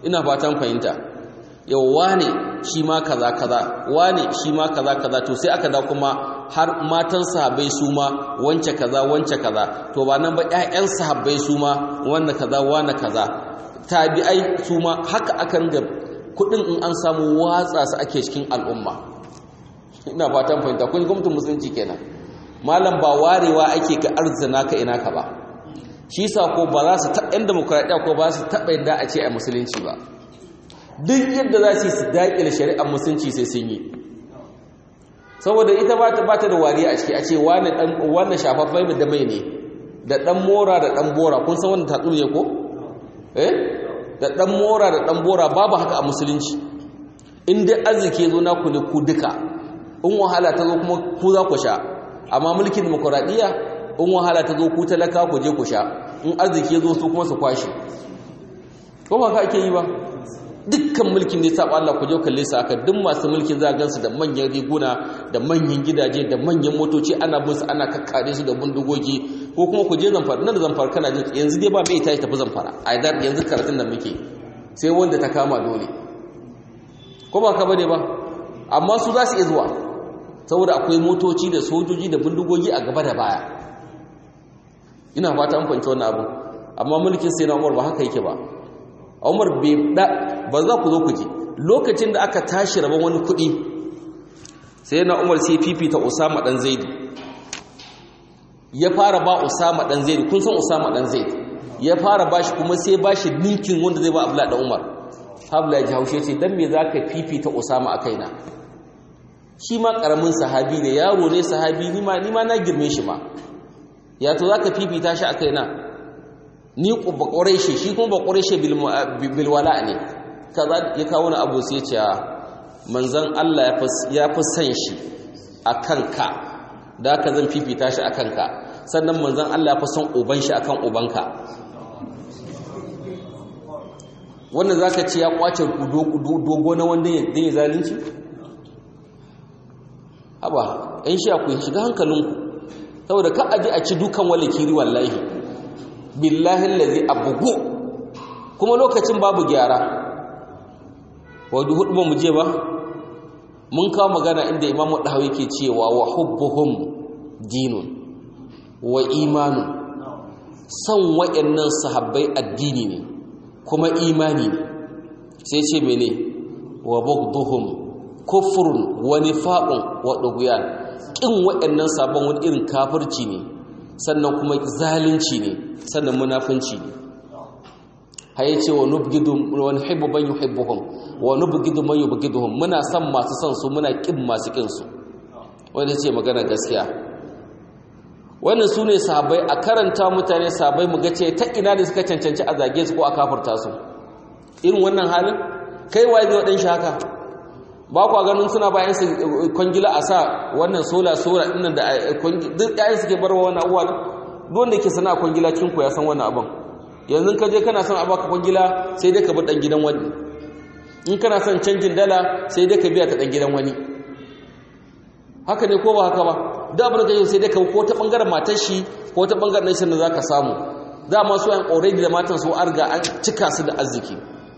ina fatan fahimta yau wane shi ma kaza kaza wane shi ma kaza kaza to sai aka da kuma har matan sahabbai su ma wance kaza wance kaza to ba nan ba ƴaƴan sahabbai su ma wanda kaza wane kaza tabi'ai su ma haka akan ga kudin in an samu watsa su ake cikin al'umma ina fatan fahimta kun gwamnatin musulunci kenan malam ba warewa ake ka arzina ka ina ka ba shi sa ko ba za su taɓa yan demokuraɗiyya ko ba su taɓa yadda a ce a musulunci ba duk yadda za su yi su daƙile shari'ar musulunci sai sun yi saboda ita ba ta da wariya a ciki a ce wannan shafaffai da mai ne da ɗan mora da ɗan bora kun san wannan tatsu ne ko eh da ɗan mora da ɗan bora babu haka a musulunci in dai arziki zo naku ne ku duka in wahala ta zo kuma ku za ku sha amma mulkin demokuraɗiyya in wahala ta zo ku talaka ku je ku sha in arziki zo su kuma su kwashe ko ba ka ake yi ba dukkan mulkin da ya saba Allah ku je kalle su aka duk masu mulkin za gansu da manyan riguna da manyan gidaje da manyan motoci ana bin su ana kakkare su da bindigogi ko kuma ku je zamfara nan da zamfara kana jin yanzu dai ba bai tashi tafi zamfara a idan yanzu karatun da muke sai wanda ta kama dole ko ba ka bane ba amma su za su iya zuwa saboda akwai motoci da sojoji da bindigogi a gaba da baya ina fata an fahimci wannan abu amma mulkin sai na Umar ba haka yake ba Umar bai da ba za ku zo ku ji lokacin da aka tashi rabon wani kuɗi sai na Umar sai fifita Usama dan Zaid ya fara ba Usama dan Zaid kun san Usama dan Zaid ya fara bashi kuma sai bashi ninkin wanda zai ba Abdullah dan Umar Abdullah ya haushe ce dan me zaka fifita Usama a kaina shi ma karamin sahabi ne yaro ne sahabi ni ma ni ma na girme shi ma ya to zaka fifita shi a kaina ni ba ƙwarai shi kuma ba ƙwarai shi bilwala ne kaza ya kawo wani abu sai ce manzan Allah ya fi san shi a kanka da aka zan fifita shi a kanka sannan manzan Allah ya fi son uban shi a kan ubanka wannan za ka ce ya kwace dogo na wanda ya zalunci? haba ‘yan shi akwai shiga hankalinku saboda ka aji a ci dukan wale kiri wallahi billahi lazi abugu kuma lokacin babu gyara wadda hudu ba mu je ba mun kawo magana inda imamu ɗahawi ke cewa wa hubbuhum dinun wa imanun son waɗannan sahabbai addini ne kuma imani ne sai ce mene wa bugduhum kufrun wa nifaqun wa dughyan kin waɗannan sabon wani irin kafirci ne sannan kuma zalunci ne sannan munafunci ne haye ce wa nubgidu wa nuhibbu man yuhibbuhum wa nubgidu man yubgiduhum muna son masu son su muna kin masu kin su wanda ce magana gaskiya wannan su ne sahabbai a karanta mutane sahabbai mu ga ce ta ina da suka cancanci a zage su ko a kafirta su irin wannan halin kai waye zai wadan shi haka ba kwa ganin suna bayan su kwangila a sa wannan sola sola ɗin da duk ɗayan suke barwa wannan abuwa duk wanda yake sana kwangila cikin ku ya san wannan abin yanzu ka je kana son a baka kwangila sai dai ka bi ɗan gidan wani in kana son canjin dala sai dai ka biya ta ɗan gidan wani haka ne ko ba haka ba da abin da sai dai ka ko ta ɓangaren matar shi ko ta ɓangaren nan da za ka samu dama su yan already da matan su arga an cika su da arziki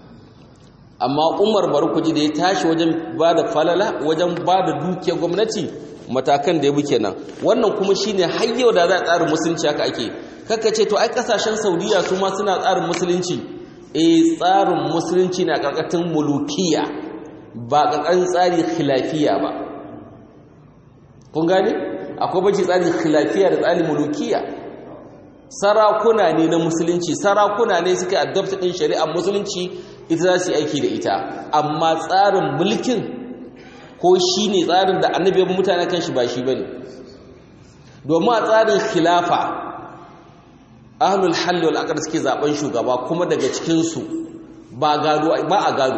amma umar barkuji da ya tashi wajen ba da falala wajen ba da dukiyar gwamnati matakan da ya buke nan wannan kuma shi ne hayyau da za a tsarin musulunci haka ake kaka ce to ai kasashen saudiya su ma suna tsarin musulunci e tsarin musulunci na karkatun mulukiya ba karkatun tsari khilafiya ba kun gane akwai bace tsarin khilafiya da tsarin mulukiya sarakuna ne na musulunci sarakuna ne suka adopta din shari'ar musulunci ita za su yi aiki da ita amma tsarin mulkin ko shi ne tsarin da annabi ya mutane kan shi ba shi ba ne domin a tsarin khilafa ahlul halli wal aqd suke zaben shugaba kuma daga cikinsu ba gado ba a gado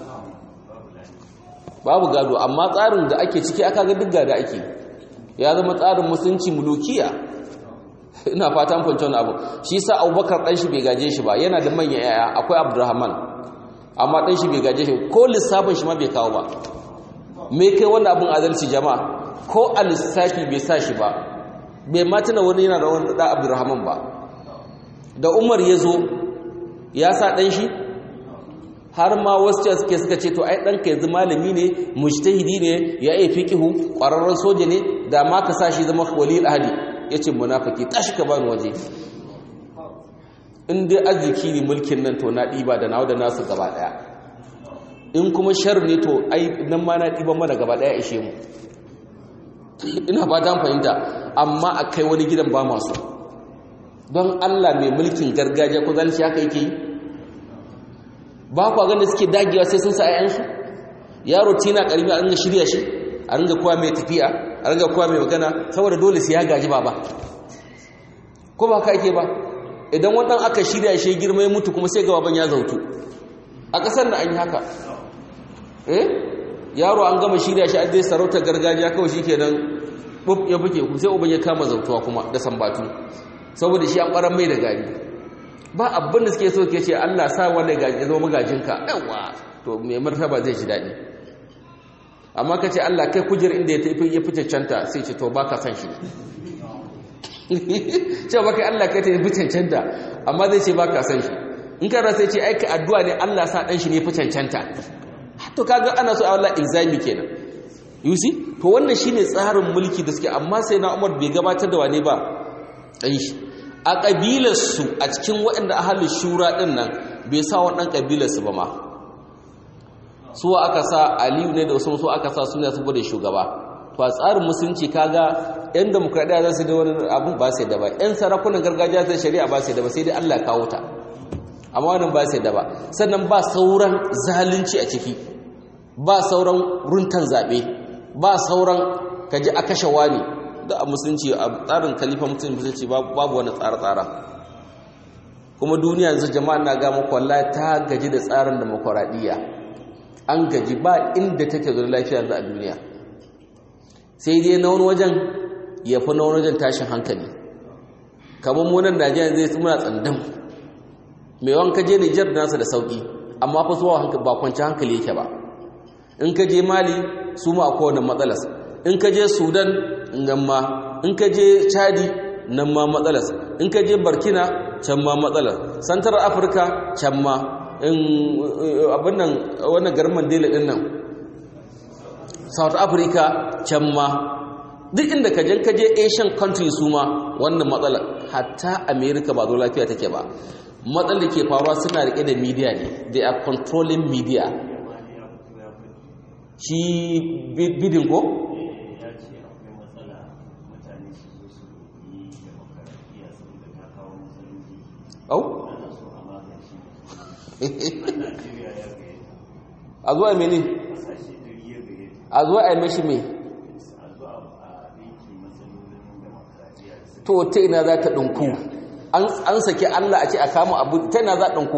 babu gado amma tsarin da ake ciki aka ga duk gada ake ya zama tsarin musulunci mulukiya ina fatan fahimci wani abu shi sa abubakar ɗan shi bai gaje shi ba yana da manyan yaya akwai abdurrahman amma ɗan shi bai gaje shi ko lissafin shi ma bai kawo ba me kai wannan abin adalci jama'a ko a lissafi bai sa shi ba bai matuna wani yana da wani da abdurrahman ba da umar ya zo ya sa ɗan shi har ma wasu ce suke suka ce to ai ɗanka yanzu malami ne mujtahidi ne ya yi fiqihu ƙwararren soja ne da ma ka sa shi zama waliyul ahadi yace munafiki tashi ka bani waje in dai arziki ne mulkin nan to na ɗiba da nawa da nasu gaba ɗaya in kuma shar ne to ai nan ma na ɗiban mana gaba ɗaya ishe mu ina ba ta fahimta amma a kai wani gidan ba masu don allah mai mulkin gargajiya ko zalci haka yake yi ba kwa ganin suke dagewa sai sun sa ayyansu yaro tina karimi a ringa shirya shi a ringa kowa mai tafiya a ringa kowa mai magana saboda dole sai ya gaji ba ba ko ba ka ake ba idan wannan aka shirya shi girma ya mutu kuma sai ga baban ya zautu a ƙasar da an yi haka eh yaro an gama shirya shi an dai sarautar gargajiya kawai shi kenan bub ya buke ku sai uban ya kama zautuwa kuma da sambatu saboda shi an ɓaran mai da gari ba abin da suke so ke ce Allah sa wanda ya zama magajinka yawa to mai martaba zai ji daɗi amma ka ce Allah kai kujer inda ya tafi ya fi cancanta sai ce to ba ka san shi cewa ba kai Allah kai ta fi cancanta amma zai ce ba ka san shi in ka rasa ce aika addu'a ne Allah sa ɗan shi ne fi cancanta to kaga ana so a wallah ilzami kenan you see to wannan shine tsarin mulki da suke amma sai na Umar bai gabatar da wane ba ɗan shi a ƙabilarsu a cikin waɗanda ahalin shura ɗin nan bai sa waɗannan ƙabilarsu ba ma su aka sa aliyu ne da wasu su aka sa suna su bude shugaba to a tsarin musulunci kaga yan demokradiyya za su da wani abun ba sai da ba yan sarakunan gargajiya zai shari'a ba sai da ba sai dai Allah kawo ta amma wannan ba sai da ba sannan ba sauran zalunci a ciki ba sauran runtan zaɓe ba sauran kaji a kashe wani da a musulunci a tsarin kalifa musulunci babu wani tsara-tsara kuma duniya yanzu jama'a na ga muku wallahi ta gaji da tsarin demokuraɗiyya an gaji ba inda take zuwa lafiya yanzu a duniya sai dai na wani wajen ya fi na wani wajen tashin hankali kamar munan najeriya zai muna tsandan mai wanka je nijar da nasa da sauƙi amma fa zuwa ba kwanci hankali yake ba in ka je mali su ma akwai wani matsalas in ka je sudan nan ma in ka je chadi nan ma matsalas in ka je burkina can ma matsalas central africa can ma in abin nan wannan garin mandela din nan south africa can ma duk inda ka jan ka je asian country su ma wannan matsalar hatta america ba zo lafiya take ba matsalar da ke faruwa suna rike da media ne they are controlling media shi bidin ko au a zuwa mene a zuwa a yi mashi mai to ta ina za ta ɗinku an saki allah a ce a kama abu ta ina za ɗinku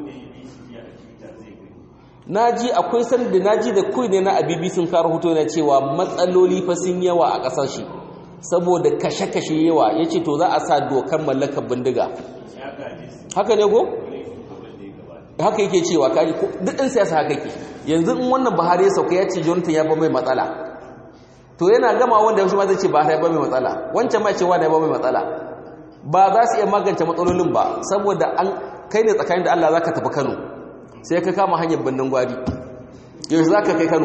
na ji akwai sanda na ji da kuwa ne na abibi sun kara hoto na cewa matsaloli fa sun yawa a ƙasar shi saboda kashe-kashe yawa ya ce to za a sa dokar mallakar bindiga haka ne ko? haka yake cewa kaji duk ɗin siyasa haka ke yanzu in wannan buhari ya sauka ya ce jonathan ya ba mai matsala to yana gama wanda yaushe ma zai ce buhari ya ba mai matsala wancan ma cewa da ya ba mai matsala ba za su iya magance matsalolin ba saboda an kai ne tsakanin da allah za ka tafi kano sai ka kama hanyar birnin gwari yaushe za ka kai kano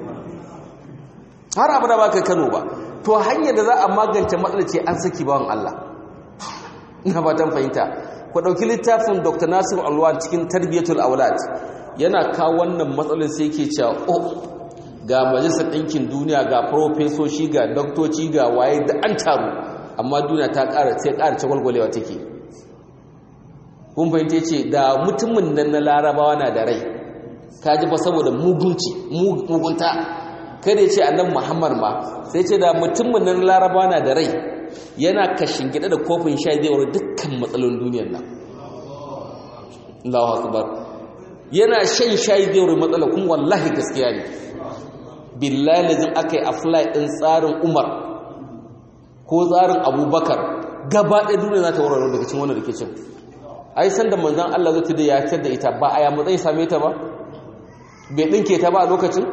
har abu da ba kai kano ba to hanyar da za a magance matsalar ce an saki bawan allah ina fatan fahimta ku ɗauki littafin dr nasir alwan cikin tarbiyyatul aulad yana kawo wannan matsalin sai ke cewa oh ga majalisar ɗinkin duniya ga profesoshi ga doktoci ga waye da an taru amma duniya ta ƙara sai ƙara ce gwalgwalewa take kun fahimta ce da mutumin nan na larabawa na da rai ka ji ba saboda mugunci mugunta kada ya ce annan muhammad ma sai ce da mutumin nan na larabawa na da rai yana kashin gida da kofin sha zai wuri dukkan matsalolin duniyar nan Allahu akbar yana shan shayi zai wuri matsala kuma wallahi gaskiya ne billahi lazim akai apply din tsarin Umar ko tsarin Abubakar gaba ɗaya duniya za ta warware daga cikin wannan rikicin ai san da manzon Allah zai tada ya tar da ita ba aya matsayi same ta ba bai dinke ta ba a lokacin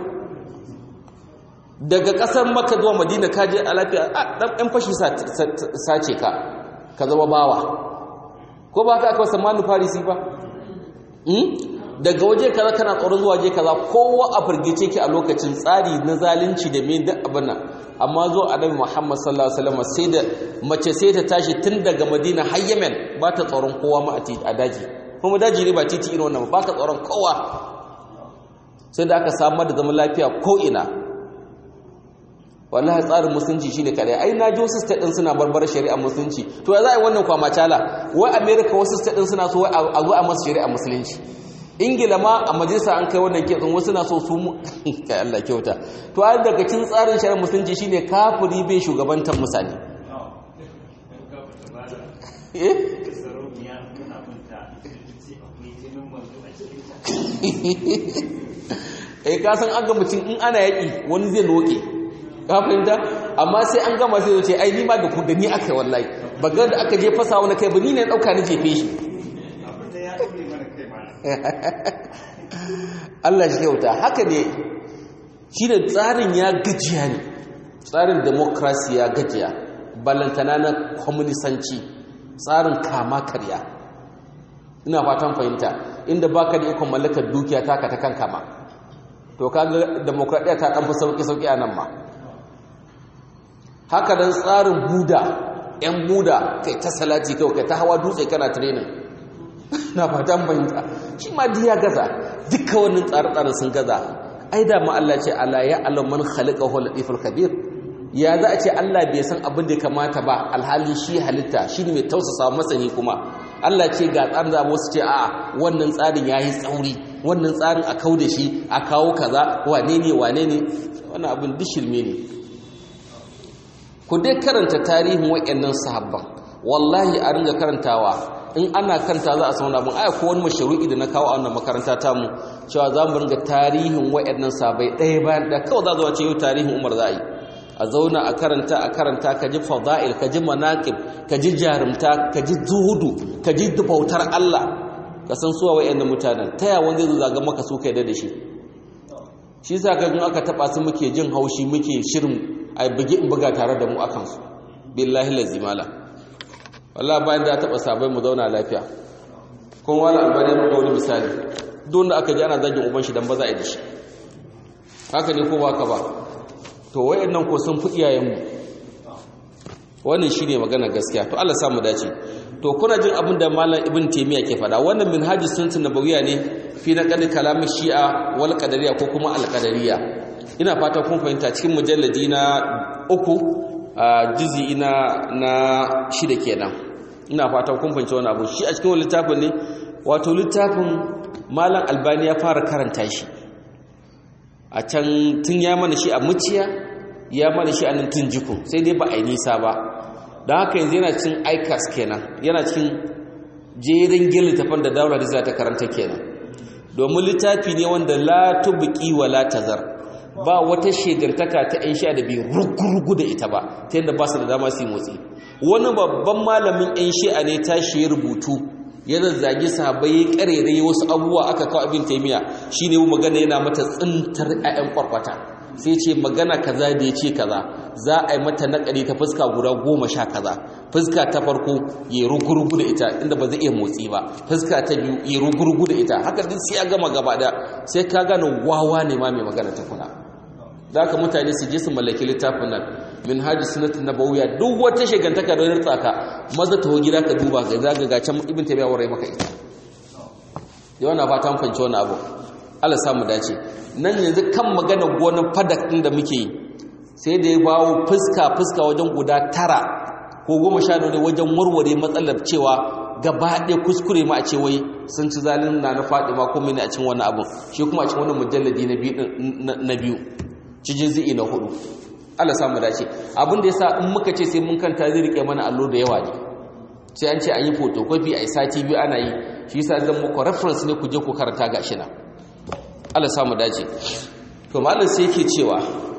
daga ƙasar maka zuwa madina ka je a lafiya ɗan fashi sace ka ka zama bawa ko ba ka aka wasu manu farisi ba daga waje kaza kana tsoron zuwa waje kaza kowa a firgice ki a lokacin tsari na zalunci da me duk abin nan amma zo annabi Muhammad sallallahu alaihi wasallam sai da mace sai ta tashi tun daga Madina har Yemen ba ta tsoron kowa ma a daji kuma daji ne ba titi irin wannan ba ka tsoron kowa sai da aka samar da zaman lafiya ko ina wallahi tsarin musulunci shine kadai ai na ji wasu state din suna barbar shari'a musulunci to ya za a yi wannan kwama cala wai America wasu state din suna so wai a zo a masu shari'a musulunci ingila ma a majalisa an kai wannan kitsin wasu na so su mu kai Allah kyauta to ai daga cikin tsarin shari'ar musulunci shine kafiri bai shugabantar mutane eh eh ka san an ga mutum in ana yaki wani zai noke ka fahimta amma sai an gama sai ce ai ni ma da ku da ni aka wallahi bagar da aka je fasa wani kai ba ni ne dauka ni jefe shi Allah shi kyauta haka ne shi da tsarin ya gajiya ne tsarin demokrasi ya gajiya balantana na kwaminisanci tsarin kama karya ina fatan fahimta inda baka da ikon mallakar dukiya taka ta kan kama to kaga demokradiyya ta ɗan fi sauƙi-sauƙi a nan ma haka dan tsarin buda 'yan buda kai ta salati kawai kai ta hawa dutse kana training na fatan fahimta shi ma ya gaza duka wannan tsare-tsare sun gaza ai da ma Allah ce ala ya alam man khalaqa huwa latiful khabir ya za a ce Allah bai san abin da kamata ba alhali shi halitta shi ne mai tausasa masani kuma Allah ce ga tsarin da wasu ce a'a wannan tsarin yayi tsauri wannan tsarin a kau da shi a kawo kaza wane ne wane ne wannan abin dishirme ne ku dai karanta tarihin waɗannan sahabban wallahi a ringa karantawa in ana kanta za a sauna abin aya ko wani masharu'i da na kawo a wannan makaranta ta mu cewa za mu ringa tarihin waɗannan sabai ɗaya bayan da kawai za zuwa ce yau tarihin umar za a yi a zauna a karanta a karanta ka ji fada'il ka ji manaqib ka ji jarumta ka ji zuhudu ka ji bautar Allah ka san suwa waɗannan mutanen ta ya wanda zai zaga maka su kai da shi shi yasa ka aka taba su muke jin haushi muke shirin a bugi in buga tare da mu akan su billahi lazimala wallah bayan da taba sabai mu zauna lafiya kun wala albani mu wani misali don da aka ji ana zagin uban shi dan ba za a yi da shi haka ne ko ba ka ba to wayannan ko sun fi iyayen mu wannan shine magana gaskiya to Allah samu dace to kuna jin abin da malam ibn taymiya ke faɗa wannan minhaji sunnah nabawiyya ne fi naqal kalam shi'a wal qadariyya ko kuma al qadariyya ina fata kun fahimta cikin mujalladi na uku a jizi na na shida kenan ina fata kun fahimci wannan abu shi a cikin wani littafin ne wato littafin malam albani ya fara karanta shi a can tun ya mana shi a muciya ya mana shi a nan tun jikun sai dai ba a yi nisa ba don haka yanzu yana cikin ikas kenan yana cikin jerin gin littafin da daular za ta karanta kenan domin littafi ne wanda la tubqi wa la tazar ba wata shegantaka ta ‘yan sha da bai rugurugu da ita ba ta yadda ba su da dama su yi motsi wani babban malamin ‘yan shi'a ne tashi ya rubutu ya zazzage sahabbai ya karere wasu abubuwa aka kawo abin taimiya shi ne magana yana mata tsintar ‘ya'yan kwarkwata sai ce magana kaza da ya ce kaza za a yi mata naƙari ta fuska guda goma sha kaza fuska ta farko ya rugurugu da ita inda ba zai iya motsi ba fuska ta biyu ya rugurugu da ita haka duk sai ya gama gaba da sai ka gane wawa ne ma mai magana ta kuna da haka mutane su je su mallaki littafin nan min haji sunatin nabawiyya duk wata shigantaka da wani tsaka maza taho gida ka duba ga zaga ga can ibn tabiya warai maka ita yawan na fatan fanci wani abu Allah samu dace nan yanzu kan magana gonar fadak din da muke yi sai da ya bawo fuska fuska wajen guda tara ko goma sha ne wajen warware matsalar cewa gaba ɗaya kuskure ma a ce wai sun ci zalin na na faɗi ma kuma ne a cikin wani abu shi kuma a cikin wani mujalladi na biyu cikin zi'i na hudu Allah samu dace abin da yasa in muka ce sai mun kanta zai rike mana allo da yawa ne sai an ce an yi photocopy a sati biyu ana yi shi yasa zan muku reference ne ku je ku karanta gashi na Allah samu dace to malam sai yake cewa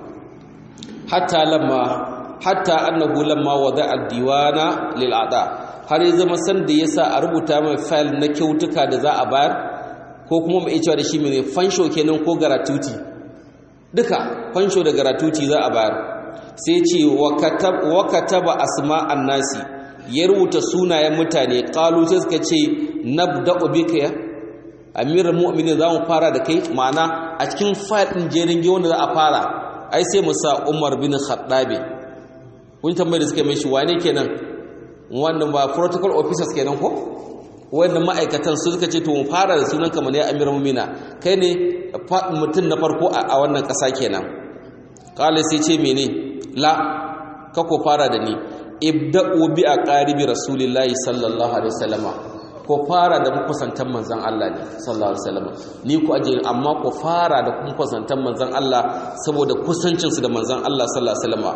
hatta lamma hatta annahu lamma wada'a diwana lil ada har ya zama san da yasa a rubuta mai file na kyautuka da za a bayar ko kuma mai cewa da shi mai fansho kenan ko gratuity duka fansho da gratuity za a bayar sai ce wa kataba asma'an nasi ya rubuta sunayen mutane qalu sai suka ce nabda'u bika ya amiral mu'minin za mu fara da kai ma'ana a cikin fayil ɗin jerin wanda za a fara ai sai mu sa umar bin khattabi kun tambayi da suka mai shi wane kenan wannan ba protocol officers kenan ko wannan ma'aikatan su suka ce to mu fara da sunan kamar ya amiral mu'mina kai ne mutum na farko a wannan ƙasa kenan kala sai ce mene la ka ko fara da ni ibda'u bi aqaribi rasulillahi sallallahu alaihi wasallama ko fara da makusantan manzan Allah ne sallallahu alaihi wasallam ni ku aje amma ku fara da makusantan manzan Allah saboda kusancinsu da manzan Allah sallallahu alaihi wasallam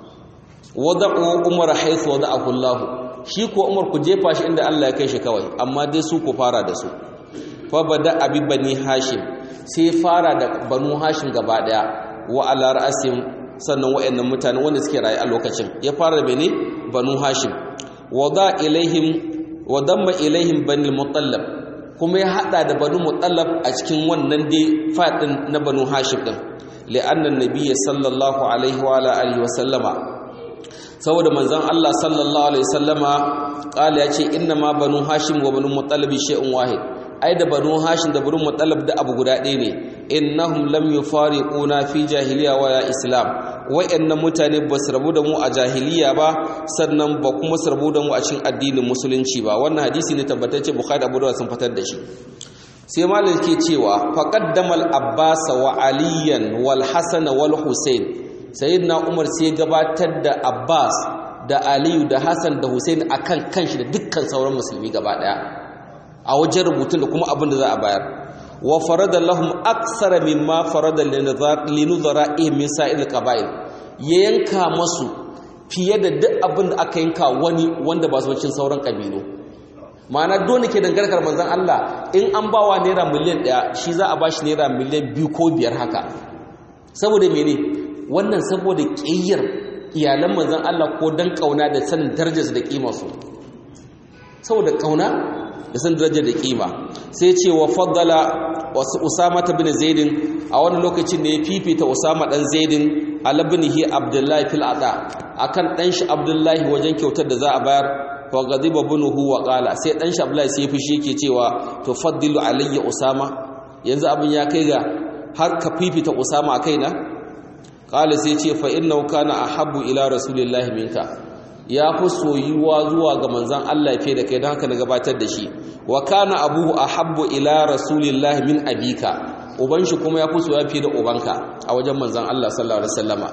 wada'u umar haythu wada'ahu Allah shi ko umar ku jefa shi inda Allah ya kai shi kawai amma dai su ku fara da su fa bada abi bani hashim sai fara da banu hashim gaba daya wa ala ra'asim sannan wayannan mutane wanda suke rayu a lokacin ya fara da bene banu hashim wada ilaihim wa damma ilaihim bani mutallab kuma ya hada da banu mutallab a cikin wannan dai fadin na banu hashim din li'anna nabiyyi sallallahu alaihi wa alihi wa sallama saboda manzon Allah sallallahu alaihi wasallama kala yace inna ma banu hashim wa banu mutallab shay'un wahid ai da banu hashim da banu mutallab da abu guda ɗaya ne innahum lam yufariquna fi jahiliya wa islam wayannan mutane ba su rabu da mu a jahiliya ba sannan ba kuma su rabu da mu a cikin addinin musulunci ba wannan hadisi ne tabbatacce bukhari abu dawud sun fitar da shi sai malam ke cewa faqaddama al-abbas wa aliyan wal hasan wal husain sayyidina umar sai gabatar da abbas da aliyu da hasan da husain akan kanshi da dukkan sauran musulmi gaba daya a wajen rubutun da kuma abin da za a bayar wa farada lahum aksara mimma farada linuzara'ihim min sa'il qaba'il ya yanka masu fiye da duk abin da aka yanka wani wanda ba su cikin sauran kabilu ma'ana dole ke dangarkar manzon Allah in an bawa naira miliyan ɗaya shi za a bashi naira miliyan biyu ko biyar haka saboda mene wannan saboda ƙiyyar iyalan manzon Allah ko dan kauna da sanin darajarsu da kimarsu saboda kauna da san darajar da kima sai ce wa faddala wasu usama ta bin zaidin a wani lokacin ne ya fifita usama dan zaidin alabnihi abdullahi fil ada akan dan shi abdullahi wajen kyautar da za a bayar fa ghadiba bunuhu wa qala sai dan shi abdullahi sai fushi yake cewa to faddilu alayya usama yanzu abin ya kai ga har ka fifita usama a kaina qala sai ce fa innahu kana ahabbu ila rasulillahi minka ya fi soyuwa zuwa ga manzan Allah fiye da kai don haka na gabatar da shi wa kana abuhu ahabbu ila rasulillahi min abika uban shi kuma ya fi soyuwa fiye da ubanka a wajen manzan Allah sallallahu alaihi wasallama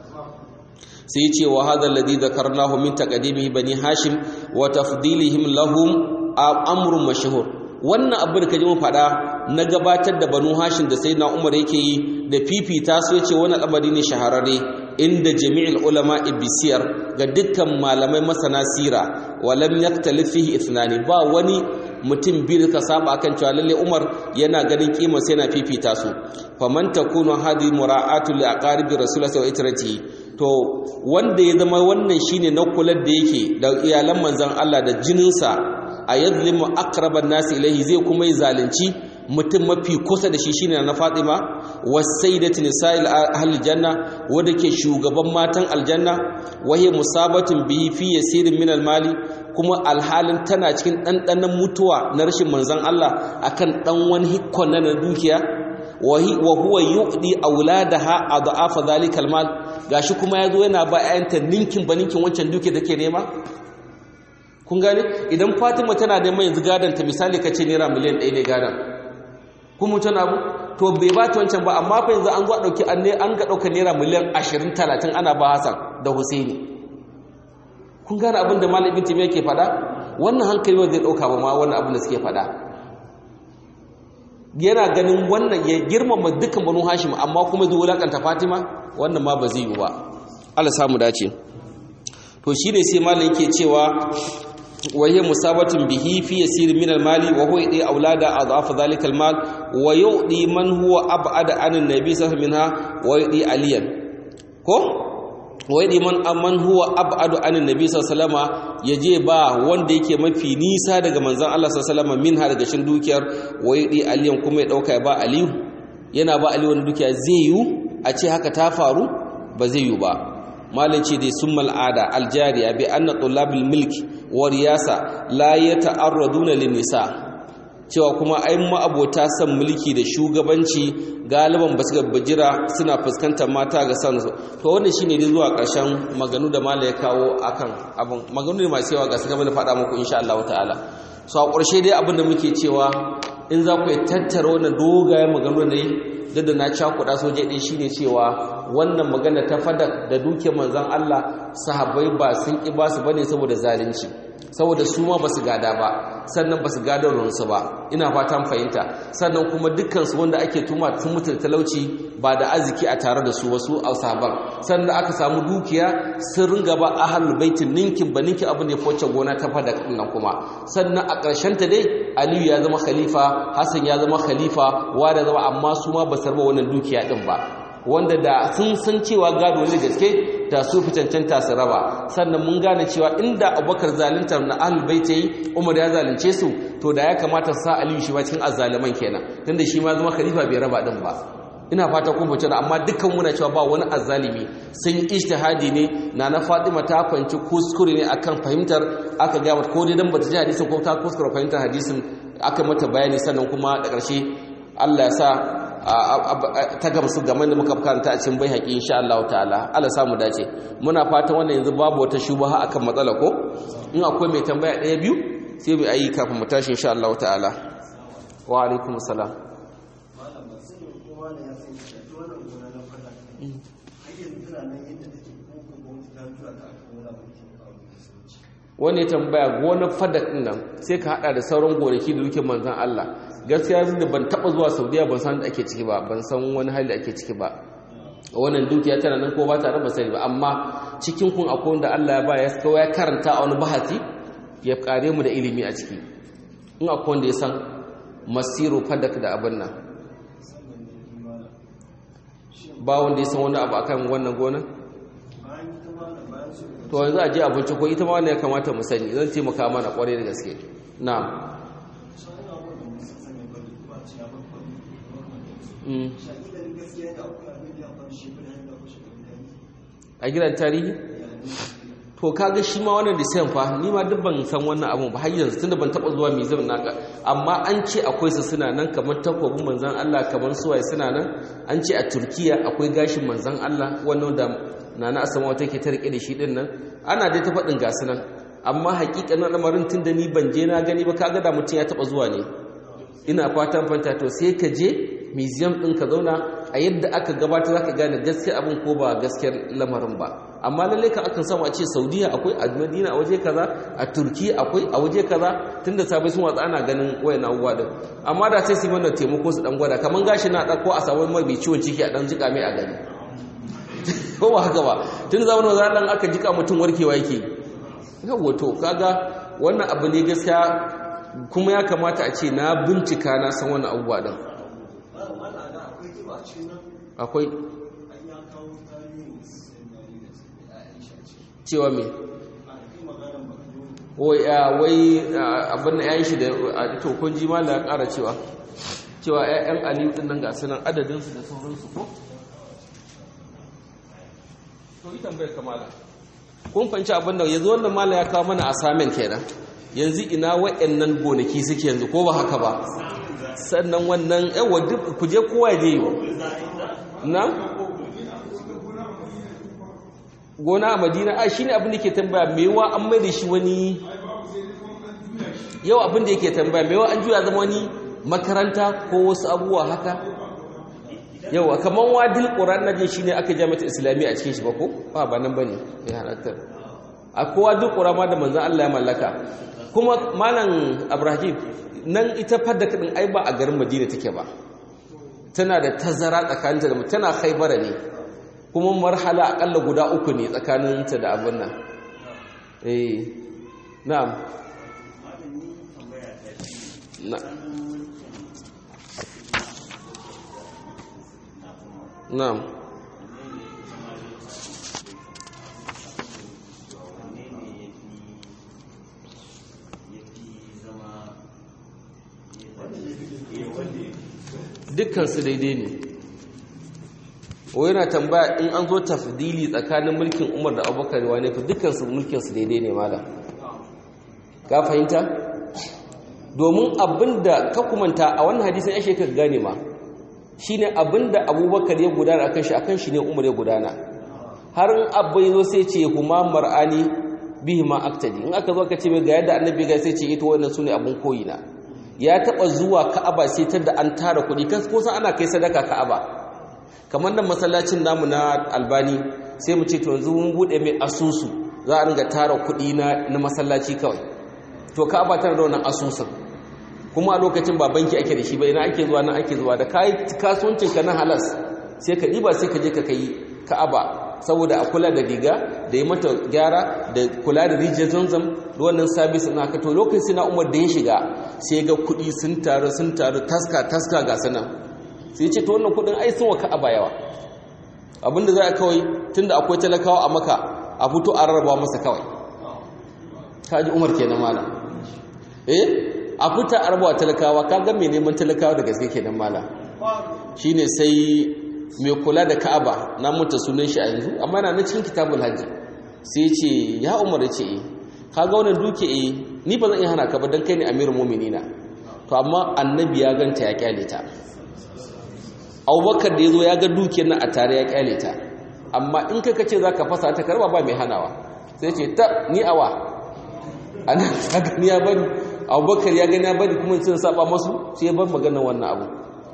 sai ce wa hadha alladhi dhakarnahu min taqdimihi bani hashim wa tafdilihim lahum amrun mashhur wannan abu da kaji mun faɗa na gabatar da banu hashim da sayyidina umar yake yi da fifita su yace wannan al'amari ne shahararre inda jami'il ulama ibisiyar ga dukkan malamai masana sira walam yaktalif fihi ithnani ba wani mutum biyu da ka saba akan cewa lalle Umar yana ganin kima sai yana fifita su faman takunu hadi mura'atu li aqaribi rasulullahi wa itrati to wanda ya zama wannan shine na kular da yake da iyalan manzon Allah da jininsa a yadlimu aqraban nasi ilayhi zai kuma yi zalunci mutum mafi kusa da shi shine na Fatima wasaidatu nisa'il ahli janna wanda ke shugaban matan aljanna wahi musabatun bihi fi yasirin min almali kuma alhalin tana cikin dandanan mutuwa na rashin manzon Allah akan dan wani hikkon na dukiya wa huwa yu'di auladaha adhafa dhalika almal gashi kuma yazo yana ba ayanta ninkin baninkin wancan duke da ke nema kun gane idan Fatima tana da mai yanzu gadan ta misali kace naira miliyan 1 ne gadan kuma tana abu to bai ba ta wancan ba amma fa yanzu an zo dauki an ne an ga dauka naira miliyan 20 30 ana ba Hassan da Husaini kun gane abin da Malam Ibn Taymiyyah ke faɗa wannan hankali ba zai dauka ba ma wannan abin da suke faɗa yana ganin wannan ya girmama dukkan Banu Hashim amma kuma zai wulakanta Fatima wannan ma ba zai yi ba Allah samu dace to shine sai malam yake cewa وهي مصابة به في يسير من المال وهو يدي أولاد أضعاف ذلك المال ويؤدي من هو أبعد عن النبي صلى الله عليه وسلم منها ويؤدي عليا كو ويؤدي من من هو أبعد عن النبي صلى الله عليه وسلم yaje ba wanda yake mafi nisa daga manzon Allah sallallahu alaihi wasallam minha daga shin dukiyar wayudi aliyan kuma ya dauka ya ba aliyu yana ba aliyu wannan dukiya zai yu a ce haka ta faru ba zai yu ba malin ce dai sun mal'ada aljariya bi anna tullabil milki wa riyasa la yata'arraduna lin nisa cewa kuma ai ma'abota son mulki da shugabanci galiban ba su bajira suna fuskantar mata ga san to wannan shine dai zuwa ƙarshen maganu da mala ya kawo akan abin maganu ne masu yawa ga su gaba da faɗa muku insha Allah ta'ala so a ƙarshe dai abin da muke cewa in za ku yi tattara wannan dogayen maganu ne duk da na cakuɗa soje ɗin shine cewa wannan magana ta fadak da duke manzan Allah sahabbai ba sun ƙi ba su bane saboda zalunci saboda su ma ba su gada ba sannan ba su gada ruwansu ba ina fatan fahimta sannan kuma dukkansu wanda ake tuma sun mutu da talauci ba da arziki a tare da su wasu a sahaban sannan aka samu dukiya sun ringa ba ahlul baitin ninkin ba ninkin abin da ya foce gona ta fada nan kuma sannan a ƙarshen ta dai aliyu ya zama khalifa hassan ya zama khalifa wa da zama amma su ma ba su raba wannan dukiya din ba wanda da sun san cewa gado ne gaske da su fi cancanta su raba sannan mun gane cewa inda abubakar zaluntar na ahlul bait yi umar ya zalunce su to da ya kamata sa aliyu shi ma cikin azzaliman kenan tunda shi ma zama khalifa bai raba din ba ina fata kun fice da amma dukkan muna cewa ba wani azzalimi sun ijtihadi ne na na Fatima ta fanci kuskure ne akan fahimtar aka ga ko dai dan bata ji hadisin ko ta kuskure fahimtar hadisin aka mata bayani sannan kuma da ƙarshe Allah ya sa ta gamsu game da muka karanta a cikin bai haƙi insha Allah ta'ala Allah samu dace muna fatan wannan yanzu babu wata shubaha akan matsala ko in akwai mai tambaya ɗaya biyu sai mu ayi kafin mu tashi insha Allah ta'ala wa alaikum salam wani ya tambaya gonar fadak ɗin nan sai ka haɗa da sauran gonaki da duke manzan Allah gaskiya da ban taɓa zuwa saudiya ban san da ake ciki ba ban san wani hali da ake ciki ba wannan dukiya tana nan ko ba tare ba sani ba amma cikin kun akwai wanda Allah ya ba ya kawo ya karanta a wani bahati ya kare mu da ilimi a ciki in akwai wanda ya san masiru fadak da abin nan ba wanda ya san wani abu akan wannan gonar to yanzu a je abinci ko ita ma wannan ya kamata mu sani zan taimaka mana kwarai da gaske na'am a gidan tarihi to kaga shi ma wannan disayan fa ni ma duk ban san wannan abun ba har yanzu tunda ban taba zuwa museum naka amma an ce akwai su suna nan kamar takwabin manzon Allah kamar suwaye suna nan an ce a Turkiya akwai gashin manzon Allah wannan da nana asama wata ke ta rike da shi din nan ana dai ta faɗin gasu nan amma hakikanin lamarin tunda ni ban je na gani ba kaga da mutum ya taba zuwa ne ina fatan fanta to sai ka je museum din ka zauna a yadda aka gabata zaka gane gaskiyar abin ko ba gaskiyar lamarin ba amma lalle ka akan samu a ce Saudiya akwai a Madina a waje kaza a Turkiya akwai a waje kaza tunda sabai sun watsa ana ganin wayan abubuwa din amma da sai su mana taimako su dan gwada kaman gashi na dauko a samu mai bi ciwon ciki a dan jika mai a gani ko ba haka ba tun zamanin zallan aka jika mutum warkewa yake yawa to kaga wannan abu ne gaskiya kuma ya kamata a ce na bincika na san wannan abubuwa din akwai cewa me wai abin da ya yi shi da to kun ji ma da ƙara cewa cewa 'ya'yan aliyu ɗin nan ga sunan adadinsu da sauransu ko to yi tambayar kamala kun fanci abin da yanzu wannan mala ya kawo mana assignment kenan yanzu ina wa'annan gonaki suke yanzu ko ba haka ba sannan wannan yawa duk ku je kowa ya je yi na gona a madina a shi ne abin da ke tambaya mewa an mai da shi wani yau abin da yake tambaya mewa an juya zama wani makaranta ko wasu abubuwa haka yau a kamar wadil ƙoran na jin shi ne aka jami'ata islamiyya a cikin shi ba ko ba ba nan ba ne ya halattar a kowa duk ƙura ma da manzan Allah ya mallaka kuma malam abrahim nan ita fadda kaɗin ai ba a garin madina take ba tana da tazara tsakaninta da tana haibara ne kuma marhala akalla guda uku ne tsakaninta da abin nan eh na'am na'am dukkansu daidai ne o yana tambaya in an zo tafdili tsakanin mulkin umar da abubakar wane fi dukkansu mulkinsu daidai ne mala ka fahimta domin abinda ka kumanta a wannan hadisin ya shekar gane ma shine abinda abubakar ya gudana akan shi akan shi ne umar ya gudana har in abba yazo sai ce kuma mar'ani bihi ma aktadi in aka zo ka ce mai ga yadda annabi ga sai ce ita wannan sune abun koyi na ya taba zuwa ka'aba sai tar da an tara kuɗi kan ko san ana kai sadaka ka'aba kamar nan masallacin namu na albani sai mu ce to yanzu mun bude mai asusu za a ringa tara kuɗi na na masallaci kawai to ka'aba tana da wannan asusun kuma a lokacin ba banki ake da shi ba ina ake zuwa nan ake zuwa da kai kasuwancin ka na halas sai ka diba sai ka je ka kai ka'aba saboda a kula da riga da yi mata gyara da kula da rijiyar zanzam da wannan sabis na ka to lokacin na umar da ya shiga sai ga kuɗi sun taru sun taru taska taska ga sanan sai ce to wannan kuɗin ai sun wa ka'aba yawa abinda za a kawai tunda akwai talakawa a maka a fito a rarraba masa kawai kaji umar kenan malam eh a fita a rabawa talakawa ka ga mai neman talakawa da gaske kenan malam shine sai mai kula da ka'aba na mutu sunan shi a yanzu amma na cikin kitabul hajji sai ce ya umar ya ce eh kaga wannan duke eh ni ba zan iya hana ka ba dan kai ne amirul mu'minina to amma annabi ya ganta ya kyale ta abubakar da ya zo ya ga dukiyar nan a tare ya kyale ta amma in ka kace za ka fasa ta karba ba mai hanawa sai ce ta ni awa ana ta gani ya bari abubakar ya gani ya bari kuma sun saba masu sai ya bar maganar wannan abu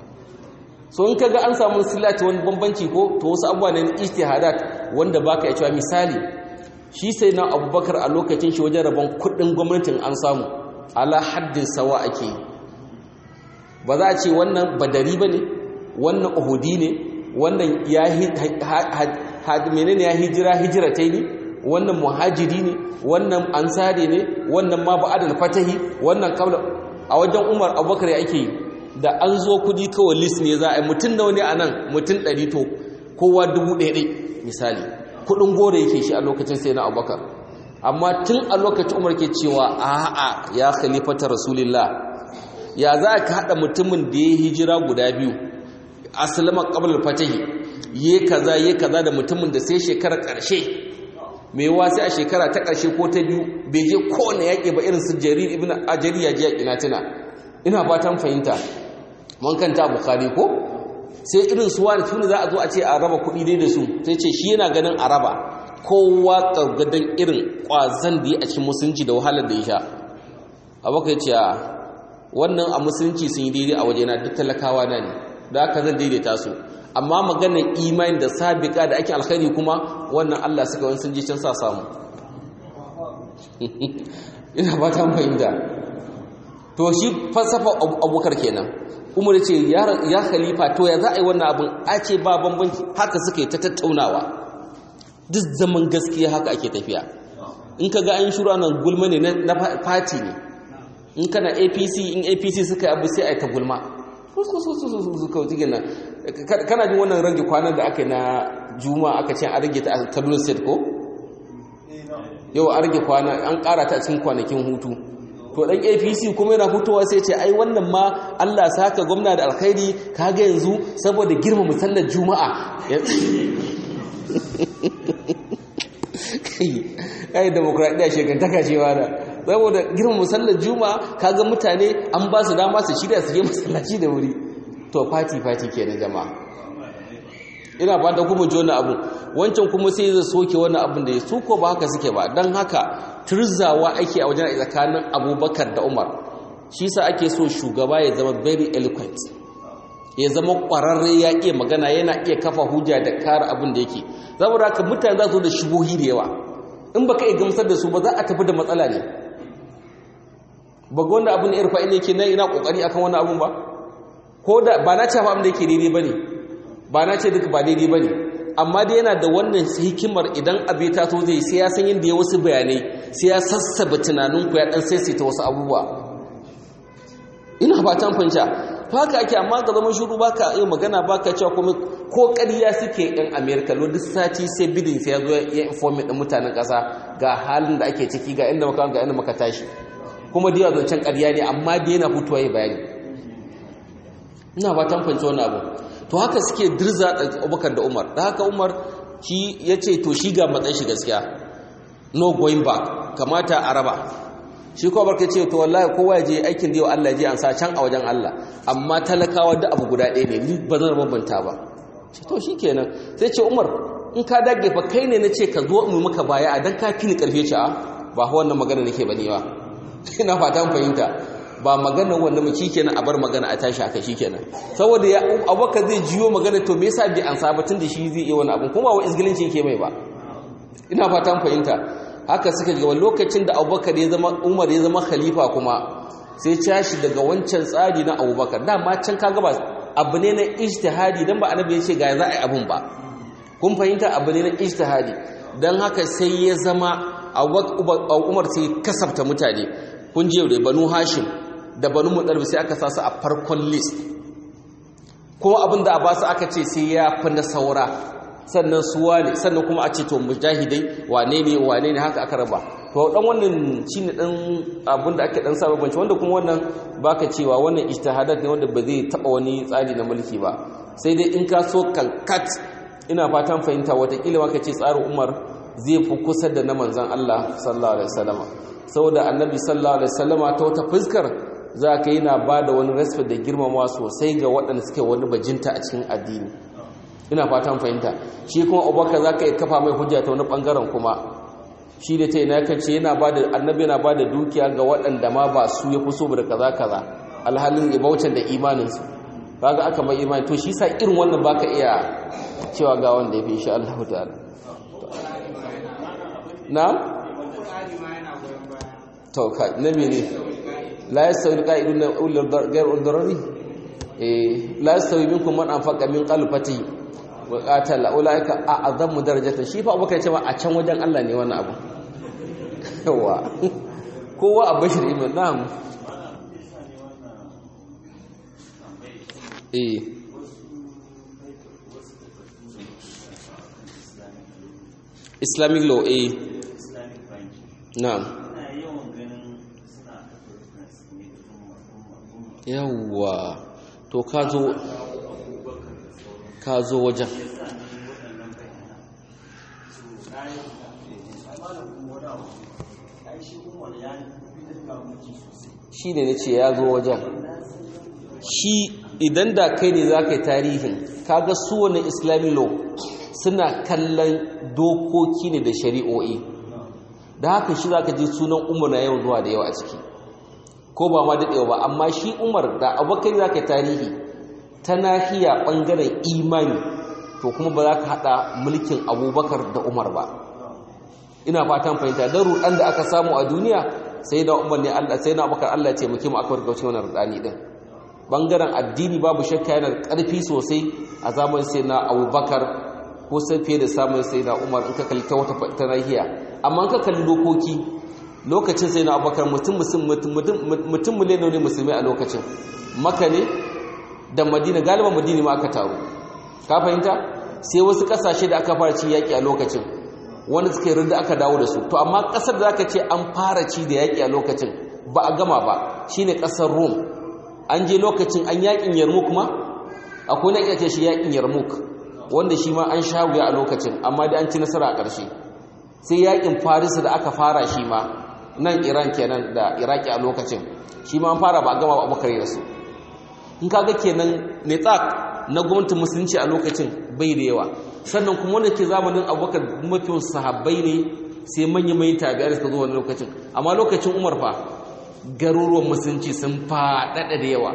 so in kaga an samu silati wani bambanci ko to wasu abubuwa ne na ijtihadat wanda baka ya cewa misali shi sai na abubakar a lokacin shi wajen rabon kudin gwamnatin an samu ala haddin sawa ake ba za a ce wannan badari ba ne wannan uhudi ne wannan ya menene ya hijira hijiratai ne wannan muhajiri ne wannan ansari ne wannan ma ba'adal fatahi wannan kabla a wajen umar abubakar ya ake yi da an zo kudi kawai list ne za a yi mutum da wani a nan mutum ɗari to kowa dubu ɗaya ɗai misali kudin gore yake shi a lokacin sai na abubakar amma tun a lokacin umar ke cewa a'a ya khalifata rasulillah ya za ka haɗa mutumin da ya hijira guda biyu asalama qabla fatahi ye kaza ye kaza da mutumin da sai shekara ƙarshe mai wa sai a shekara ta ƙarshe ko ta biyu bai je kowane yaƙi ba irin su jarir ibn ajari ya je yaƙi na tuna ina fatan fahimta mun kanta bukhari ko sai irin su wani tuni za a zo a ce a raba kuɗi dai da su sai ce shi yana ganin a raba kowa ƙargadan irin ƙwazon da ya a cikin musulunci da wahalar da ya sha abokai ce a wannan a musulunci sun yi daidai a wajena duk talakawa na ne da haka zan daidaita su amma maganar imani da sabika da ake alkhairi kuma wannan Allah suka wani sun ji can sa samu ina ba ta fahimta to shi falsafa abubakar kenan umar ce ya khalifa to ya za a yi wannan abin a ce ba bambanci haka suka yi ta tattaunawa duk zaman gaskiya haka ake tafiya in ka ga an shura nan gulma ne na fati ne in kana apc in apc suka yi abu sai a yi ta gulma kana jin wannan rage kwanan da aka yi na juma aka ce an rage ta a kaduna state ko yau an rage kwana an kara ta cikin kwanakin hutu to dan apc kuma yana hutuwa sai ce ai wannan ma allah saka gwamna da alkhairi kaga yanzu saboda girma musallar juma'a kai demokradiyya shekantaka cewa da saboda girma musallar juma'a kaga mutane an ba su dama su shirya su je masallaci da wuri to fati fati kenan jama'a ina ba da kuma jona abu wancan kuma sai zai soke wani abin da ya su ko ba haka suke ba don haka turzawa ake a wajen tsakanin abubakar da umar shi sa ake so shugaba ya zama very eloquent ya zama ƙwararre ya iya magana yana iya kafa hujja da kare abin da yake saboda haka mutane za su da shubuhi da yawa in baka iya gamsar da su ba za a tafi da matsala ne ba ga wanda abin irfa ne ke na ina kokari akan wani abun ba ko da ba na ce fa abin da yake daidai bane ba na ce duka ba daidai bane amma dai yana da wannan hikimar idan abu ta so zai sai ya san yadda ya wasu bayanai sai ya sassaba tunaninku ya dan saisaita wasu abubuwa ina ba ta fahimta to haka ake amma ga zaman shiru baka iya magana baka cewa kuma ko ƙarya suke yan america lo duk sati sai bidin sai ya zo ya informe din mutanen ƙasa ga halin da ake ciki ga inda muka ga inda muka tashi kuma da yawa zancen ƙarya ne amma da yana fitowa ya bayani ina ba ta fahimci wannan abu to haka suke dirza abubakar da umar da haka umar shi ya ce to shi ga matsayin shi gaskiya no going back kamata a raba shi ko barka ce to wallahi kowa ya je aikin da yau Allah ya je an sa can a wajen Allah amma talakawa da abu guda ɗaya ne ni ba zan bambanta ba ce to shikenan sai ce Umar in ka dage fa kai ne nace ka zo mu maka baya a dan ka fi ni karfe ce a ba wannan magana nake bane ba ina fatan fahimta ba magana wanda mu kenan a bar magana a tashi haka shikenan saboda ya abubakar zai jiyo magana to me yasa bi an sabatin da shi zai yi wani abu kuma wa izgilinci yake mai ba ina fatan fahimta haka suka ga lokacin da abubakar ya zama umar ya zama khalifa kuma sai cashi daga wancan tsari na abubakar dama can kaga ba abu ne na ijtihadi dan ba annabi ya ce ga za a yi abun ba kun fahimta abu ne na ijtihadi dan haka sai ya zama umar sai kasafta mutane kun je da banu hashim da banu mudalib sai aka sa su a farkon list kuma abin da a ba su aka ce sai ya fi na saura sannan suwa ne sannan kuma a ce to mujahidai wane ne wane ne haka aka raba to dan wannan shine dan abin da ake dan sa banci wanda kuma wannan baka cewa wannan ijtihadat ne wanda ba zai taba wani tsari na mulki ba sai dai in ka so kankat ina fatan fahimta watakila ma ka ce tsarin Umar zai fi kusa da na manzon Allah sallallahu alaihi wasallama saboda annabi sallallahu alaihi wasallama ta wata fuskar za ka yi na ba da wani respect da girmamawa sosai ga waɗanda suke wani bajinta a cikin addini ina fatan fahimta shi kuma abubakar za ka yi kafa mai hujja ta wani ɓangaren kuma shi da ta yi na ce yana ba da annabi yana ba da dukiya ga waɗanda ma ba su ya fi so da kaza kaza alhalin ya bautar da imaninsu ba ga aka mai imani to shi sa irin wannan ba ka iya cewa ga wanda ya fi insha Allah ta'ala na to ka na mene la yastawi alqa'iduna ulul ghayr uldarari eh la yastawi minkum man anfaqa min qalbati wa qatala ulaika a'zamu darajatan shi fa abubakar cewa a can wajen Allah ne wannan abu yawa kowa a bashir ibn na'am eh islamic law eh na'am yawwa to ka zo ka zo wajen shi ne na ce ya zo wajen shi idan da kai ne za ka yi tarihin kaga su wani islamic law suna kallon dokoki ne da shari'o'i da haka shi za ka ji sunan umar na yawan zuwa da yawa a ciki ko ba ma daɗewa ba amma shi umar da abokai za ka tarihi ta nahiya ɓangaren imani to kuma ba za ka haɗa mulkin abubakar da umar ba ina fatan fahimta don ruɗan da aka samu a duniya sai da umar ne allah sai na abubakar allah ce muke mu aka warkauce wannan ruɗani ɗin ɓangaren addini babu shakka yana da ƙarfi sosai a zamanin sai na abubakar ko sai fiye da samun sai na umar in ka kalli ta wata ta nahiya amma in ka kalli dokoki lokacin sai na abubakar mutum miliyan ne musulmi a lokacin maka ne da madina galiban madina ma aka taru ka fahimta sai wasu kasashe da aka fara ci yaƙi a lokacin wanda suka yi rinda aka dawo da su to amma ƙasar da aka ce an fara ci da yaƙi a lokacin ba a gama ba shine ƙasar rome an je lokacin an yaƙin yarmuk ma akwai na iya ce shi yaƙin yarmuk wanda shi ma an sha wuya a lokacin amma da an ci nasara a ƙarshe sai yaƙin farisa da aka fara shi ma nan iran kenan da iraki a lokacin shi ma fara ba gama ba abubakar da su in kaga kenan netsak na gwamnatin musulunci a lokacin bai da yawa sannan kuma wanda ke zamanin abubakar mafi sahabbai ne sai manya mai tabi'a da suka zo wani lokacin amma lokacin umar fa garuruwan musulunci sun faɗaɗa da yawa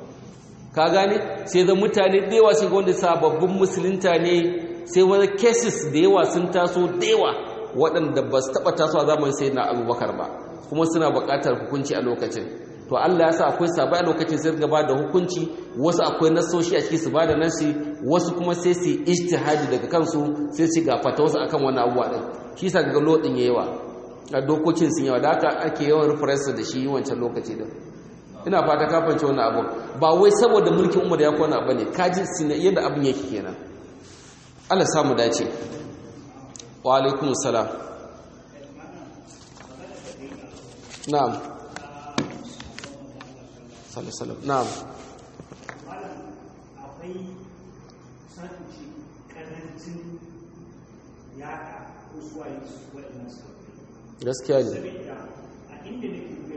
ka gane sai da mutane da yawa sai ga wanda sababbin musulunta ne sai wani cases da yawa sun taso da yawa waɗanda ba su taɓa taso a zamanin sai na abubakar ba kuma suna buƙatar hukunci a lokacin to Allah ya sa akwai sabai a lokacin sai gaba da hukunci wasu akwai nasoshi a ciki su ba da nasi wasu kuma sai su ijtihadi daga kansu sai su ga fata wasu akan wani abuwa din shi sa ga lodin yawa a dokokin sun yawa da haka ake yawan reference da shi wancan lokaci din ina fata ka fance wannan abu ba wai saboda mulkin umar ya kwana bane kaji yadda abin yake kenan Allah samu dace wa alaikum salam na'am sallallahu na'am akwai sakuci karancin yaka ko suwaye su waɗannan sabbin gaskiya ne saboda a inda nake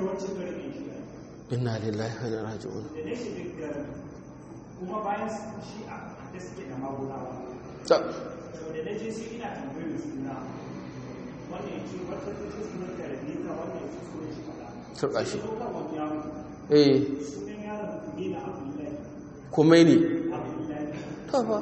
yawancin garin shi inna lillahi wa inna ilaihi raji'un da na shiga garin kuma bayan shi a da suke da magunawa ta to da na je sai ina tambayar suna wannan ya ce wata ta ce sunan karabika wannan ya ce sunan shi kaza turka shi ko kan wani yaro eh sunan yaron ne na abdullahi komai ne abdullahi ta fa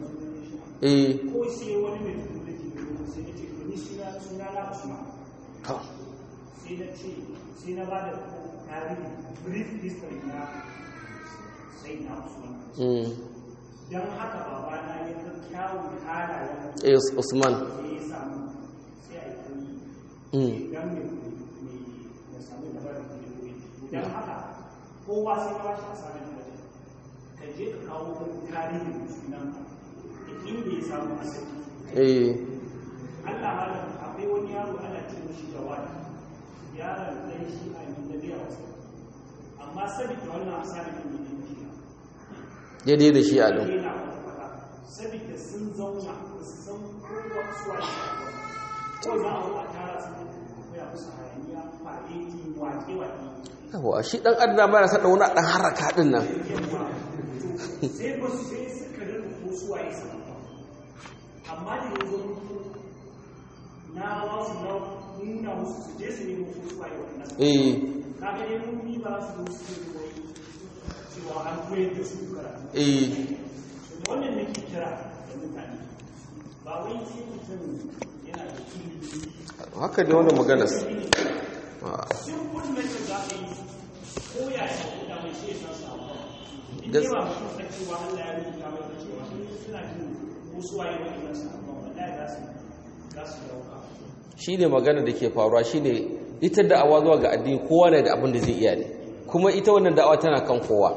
eh ko sai wani mai tudu da ke gudu sai na ce to ni suna suna na usman ta sai na ce sai na ba da tarihi brief history na sai na usman mm don haka babana ya ga kyawun halayen eh Usman da ya samu sai a yi koyi mm don mai mai ya samu da bari da koyi don haka kowa sai ya bashi asalin da ka je ka kawo wani tarihin sunan ka da inda ya samu asali eh Allah malam akwai wani yaro ana ce mishi jawad yaron dan shi a yi da biya wasu amma sabida wannan asalin ne ne shi daidai da shi a don yana wata fada sabida sun zauna ba su san kowa suwa da ko za a zo a tara su koya musu hayaniya fareti wake wake yawa shi dan adam ba ya sa wani dan haraka din nan yawa sai ba su sai suka rika ko suwa ya sama amma da ya zo na ba su na nuna musu su je su nemo ko suwa ya wannan eh kaga dai mun ni ba su zo su yi koyi cewa an koyar da su karatu eh da wannan nake kira da mutane ba wai sai mutum yana da ilimi haka ne wannan maganar Ah, simple method za ka yi ko ya yi da mai sai san samu in Gas- dai ba mutum san cewa Allah ya rubuta mai da cewa sun suna jin wasu waye wani san samu wallahi za su za su dauka shi ne magana da ke faruwa shi ne ita da'awa zuwa ga addini kowa ne da abin da zai iya ne kuma ita wannan da'awa tana kan kowa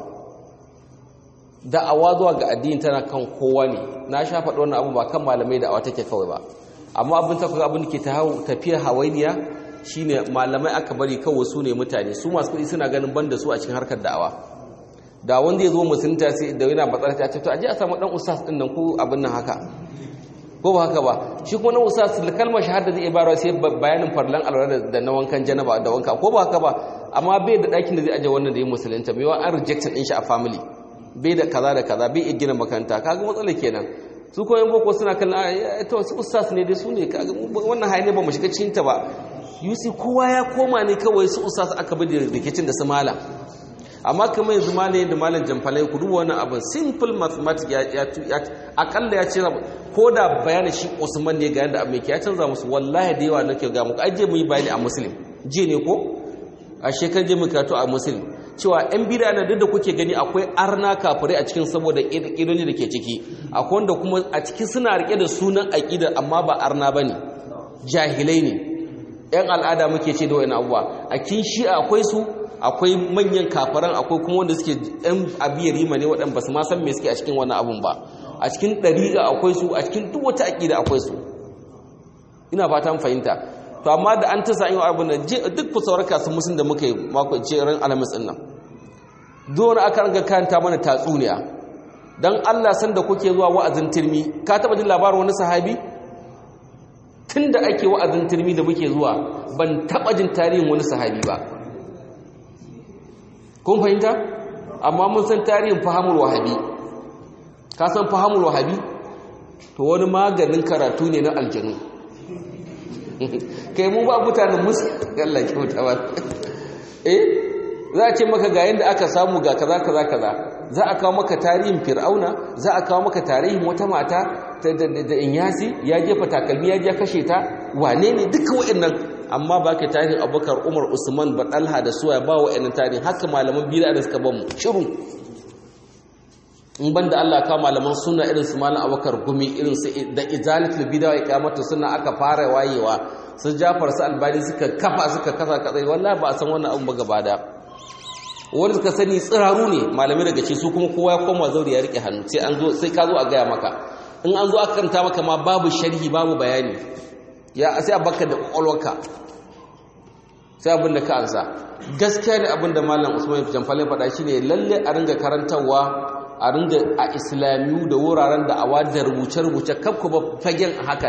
da'awa zuwa ga addini tana kan kowa ne na sha faɗi wannan abu ba kan malamai da'awa take kawai ba amma abin ta kuka abin da ke ta hau- tafiya hawainiya shine malamai aka bari kawai su ne mutane su masu kuɗi suna ganin banda su a cikin harkar da'awa da wanda ya zo musulunta sai da yana batsar ta ce to aje a samu dan ustaz din nan ko abin nan haka ko ba haka ba shi kuma na ustaz da kalmar shahada zai ibara sai bayanin farlan alwala da na wankan janaba da wanka ko ba haka ba amma bai da ɗakin da zai aje wannan da ya musulunta mai an rejected din shi a family bai da kaza da kaza bai iya gina makaranta kaga matsalar kenan su kuma yan boko suna kallon "Ah, to su ustaz ne dai su ne kaga wannan haye ne ba mu shiga cikin ta ba yusi kowa ya koma ne kawai su ustaz aka bi da rikicin da su malam amma kamar yanzu malayin da malam jamfalai ku duba wannan abin simple mathematics ya ya ya akalla ya ce ko da bayanin shi Usman ne ga yanda abin ke ya canza musu wallahi da yawa nake ga muku aje mu yi bayani a muslim je ne ko a shekar je mu karatu a muslim cewa yan bid'a na duk da kuke gani akwai arna kafirai a cikin saboda kidoni da ke ciki akwai wanda kuma a cikin suna rike da sunan aqida amma ba arna bane jahilai ne yan al'ada muke ce da wani abuwa a kin shi akwai su akwai manyan kafaran akwai kuma wanda suke yan abiyar rima ne waɗanda ba su ma san me suke a cikin wannan abun ba a cikin ɗariƙa akwai su a cikin duk wata aƙida akwai su ina fatan fahimta to amma da an tasa yin abin nan duk ku sauraka su musun da muka yi mako ce ran alamis ɗin nan duk aka ranga karanta mana tatsuniya dan Allah san da kuke zuwa wa'azin turmi ka taba jin labarin wani sahabi tunda ake wa'azin turmi da muke zuwa ban taba jin tarihin wani sahabi ba kun fahimta amma mun san tarihin fahamul wahabi ka san fahamul wahabi to wani maganin karatu ne na aljanu kai mu ba mutanen musu Allah kyauta ba eh za a ce maka ga yanda aka samu ga kaza kaza kaza za a kawo maka tarihin fir'auna za a kawo maka tarihin wata mata da inyasi ya jefa takalmi ya je kashe ta wane ne duka wa'annan amma ba ka tarihin abubakar umar usman baɗalha da suwa ba wa'annan tarihin haka malaman biyu da suka ban mu shiru in ban da allah kawo malaman suna irin su malam abubakar gumi irin su da izalatul bidawa ya kamata suna aka fara wayewa su jafar su albani suka kafa suka kasa katsai wallahi ba a san wannan abun ba gaba da wanda suka sani tsiraru ne malamai daga ce su kuma kowa ya koma zauri ya rike hannu sai an zo sai ka zo a gaya maka in an zo aka karanta maka ma babu sharhi babu bayani ya sai a baka da kwakwalwarka sai abin da ka ansa gaskiya ne abin da malam usman jamfalin faɗa shi ne lalle a ringa karantarwa a ringa a islamiyu da wuraren da awa da rubuce-rubuce kafku ba fagen haka nan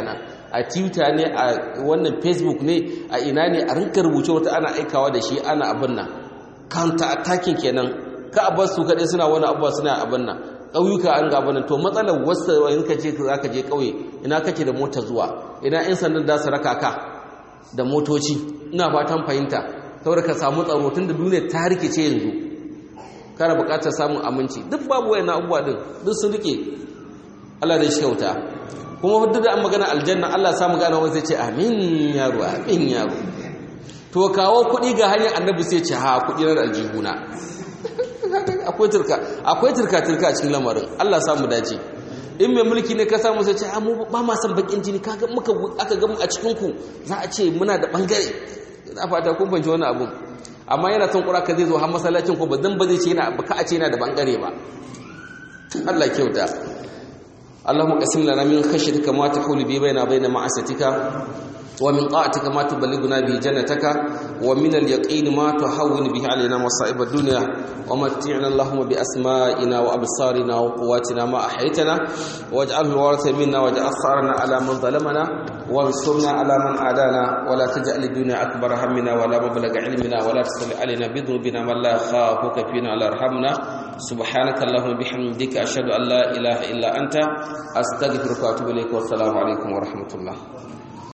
a twitter ne a wannan facebook ne a ina ne a rinka rubuce wata ana aikawa da shi ana abin nan counter attacking kenan ka a su kaɗai suna wani abuwa suna abin nan ƙauyuka an gaba nan to matsalar wasu in ka ce za ka je ƙauye ina kake da mota zuwa ina 'yan sandan da su raka ka da motoci ina fatan fahimta saboda ka samu tsaro tun da duniya ta rikice yanzu kana buƙatar samun aminci duk babu wayan abubuwa din duk sun rike Allah da shi kyauta kuma duk da an magana aljanna Allah samu gane wani sai ce amin yaro amin yaro to kawo kuɗi ga hanyar annabi sai ce ha kuɗi na aljihuna akwai turka akwai turka turka a cikin lamarin Allah samu dace in mai mulki ne ka samu sai ce a mu ba ma san bakin jini kaga muka aka ga mu a cikin ku za a ce muna da bangare ina fata kun fahimci wannan abun amma yana son kura ka zai zo har masallacin ko ba dan ba zai ce yana ba ka a ce yana da bangare ba Allah kyauta اللهم قسم لنا من خشيتك ما تحول به بيننا وبين معصيتك ومن طاعتك ما تبلغنا به جنتك ومن اليقين ما تهون به علينا مصائب الدنيا ومتعنا اللهم بأسمائنا وأبصارنا وقواتنا ما أحيتنا واجعله الوارث منا واجعل ثارنا على من ظلمنا وانصرنا على من عادانا ولا تجعل الدنيا أكبر همنا ولا مبلغ علمنا ولا تسل علينا بذنوبنا من لا يخافك فينا ولا يرحمنا سبحانك اللهم بحمدك أشهد أن لا إله إلا أنت أستغفرك وأتوب إليك والسلام عليكم ورحمة الله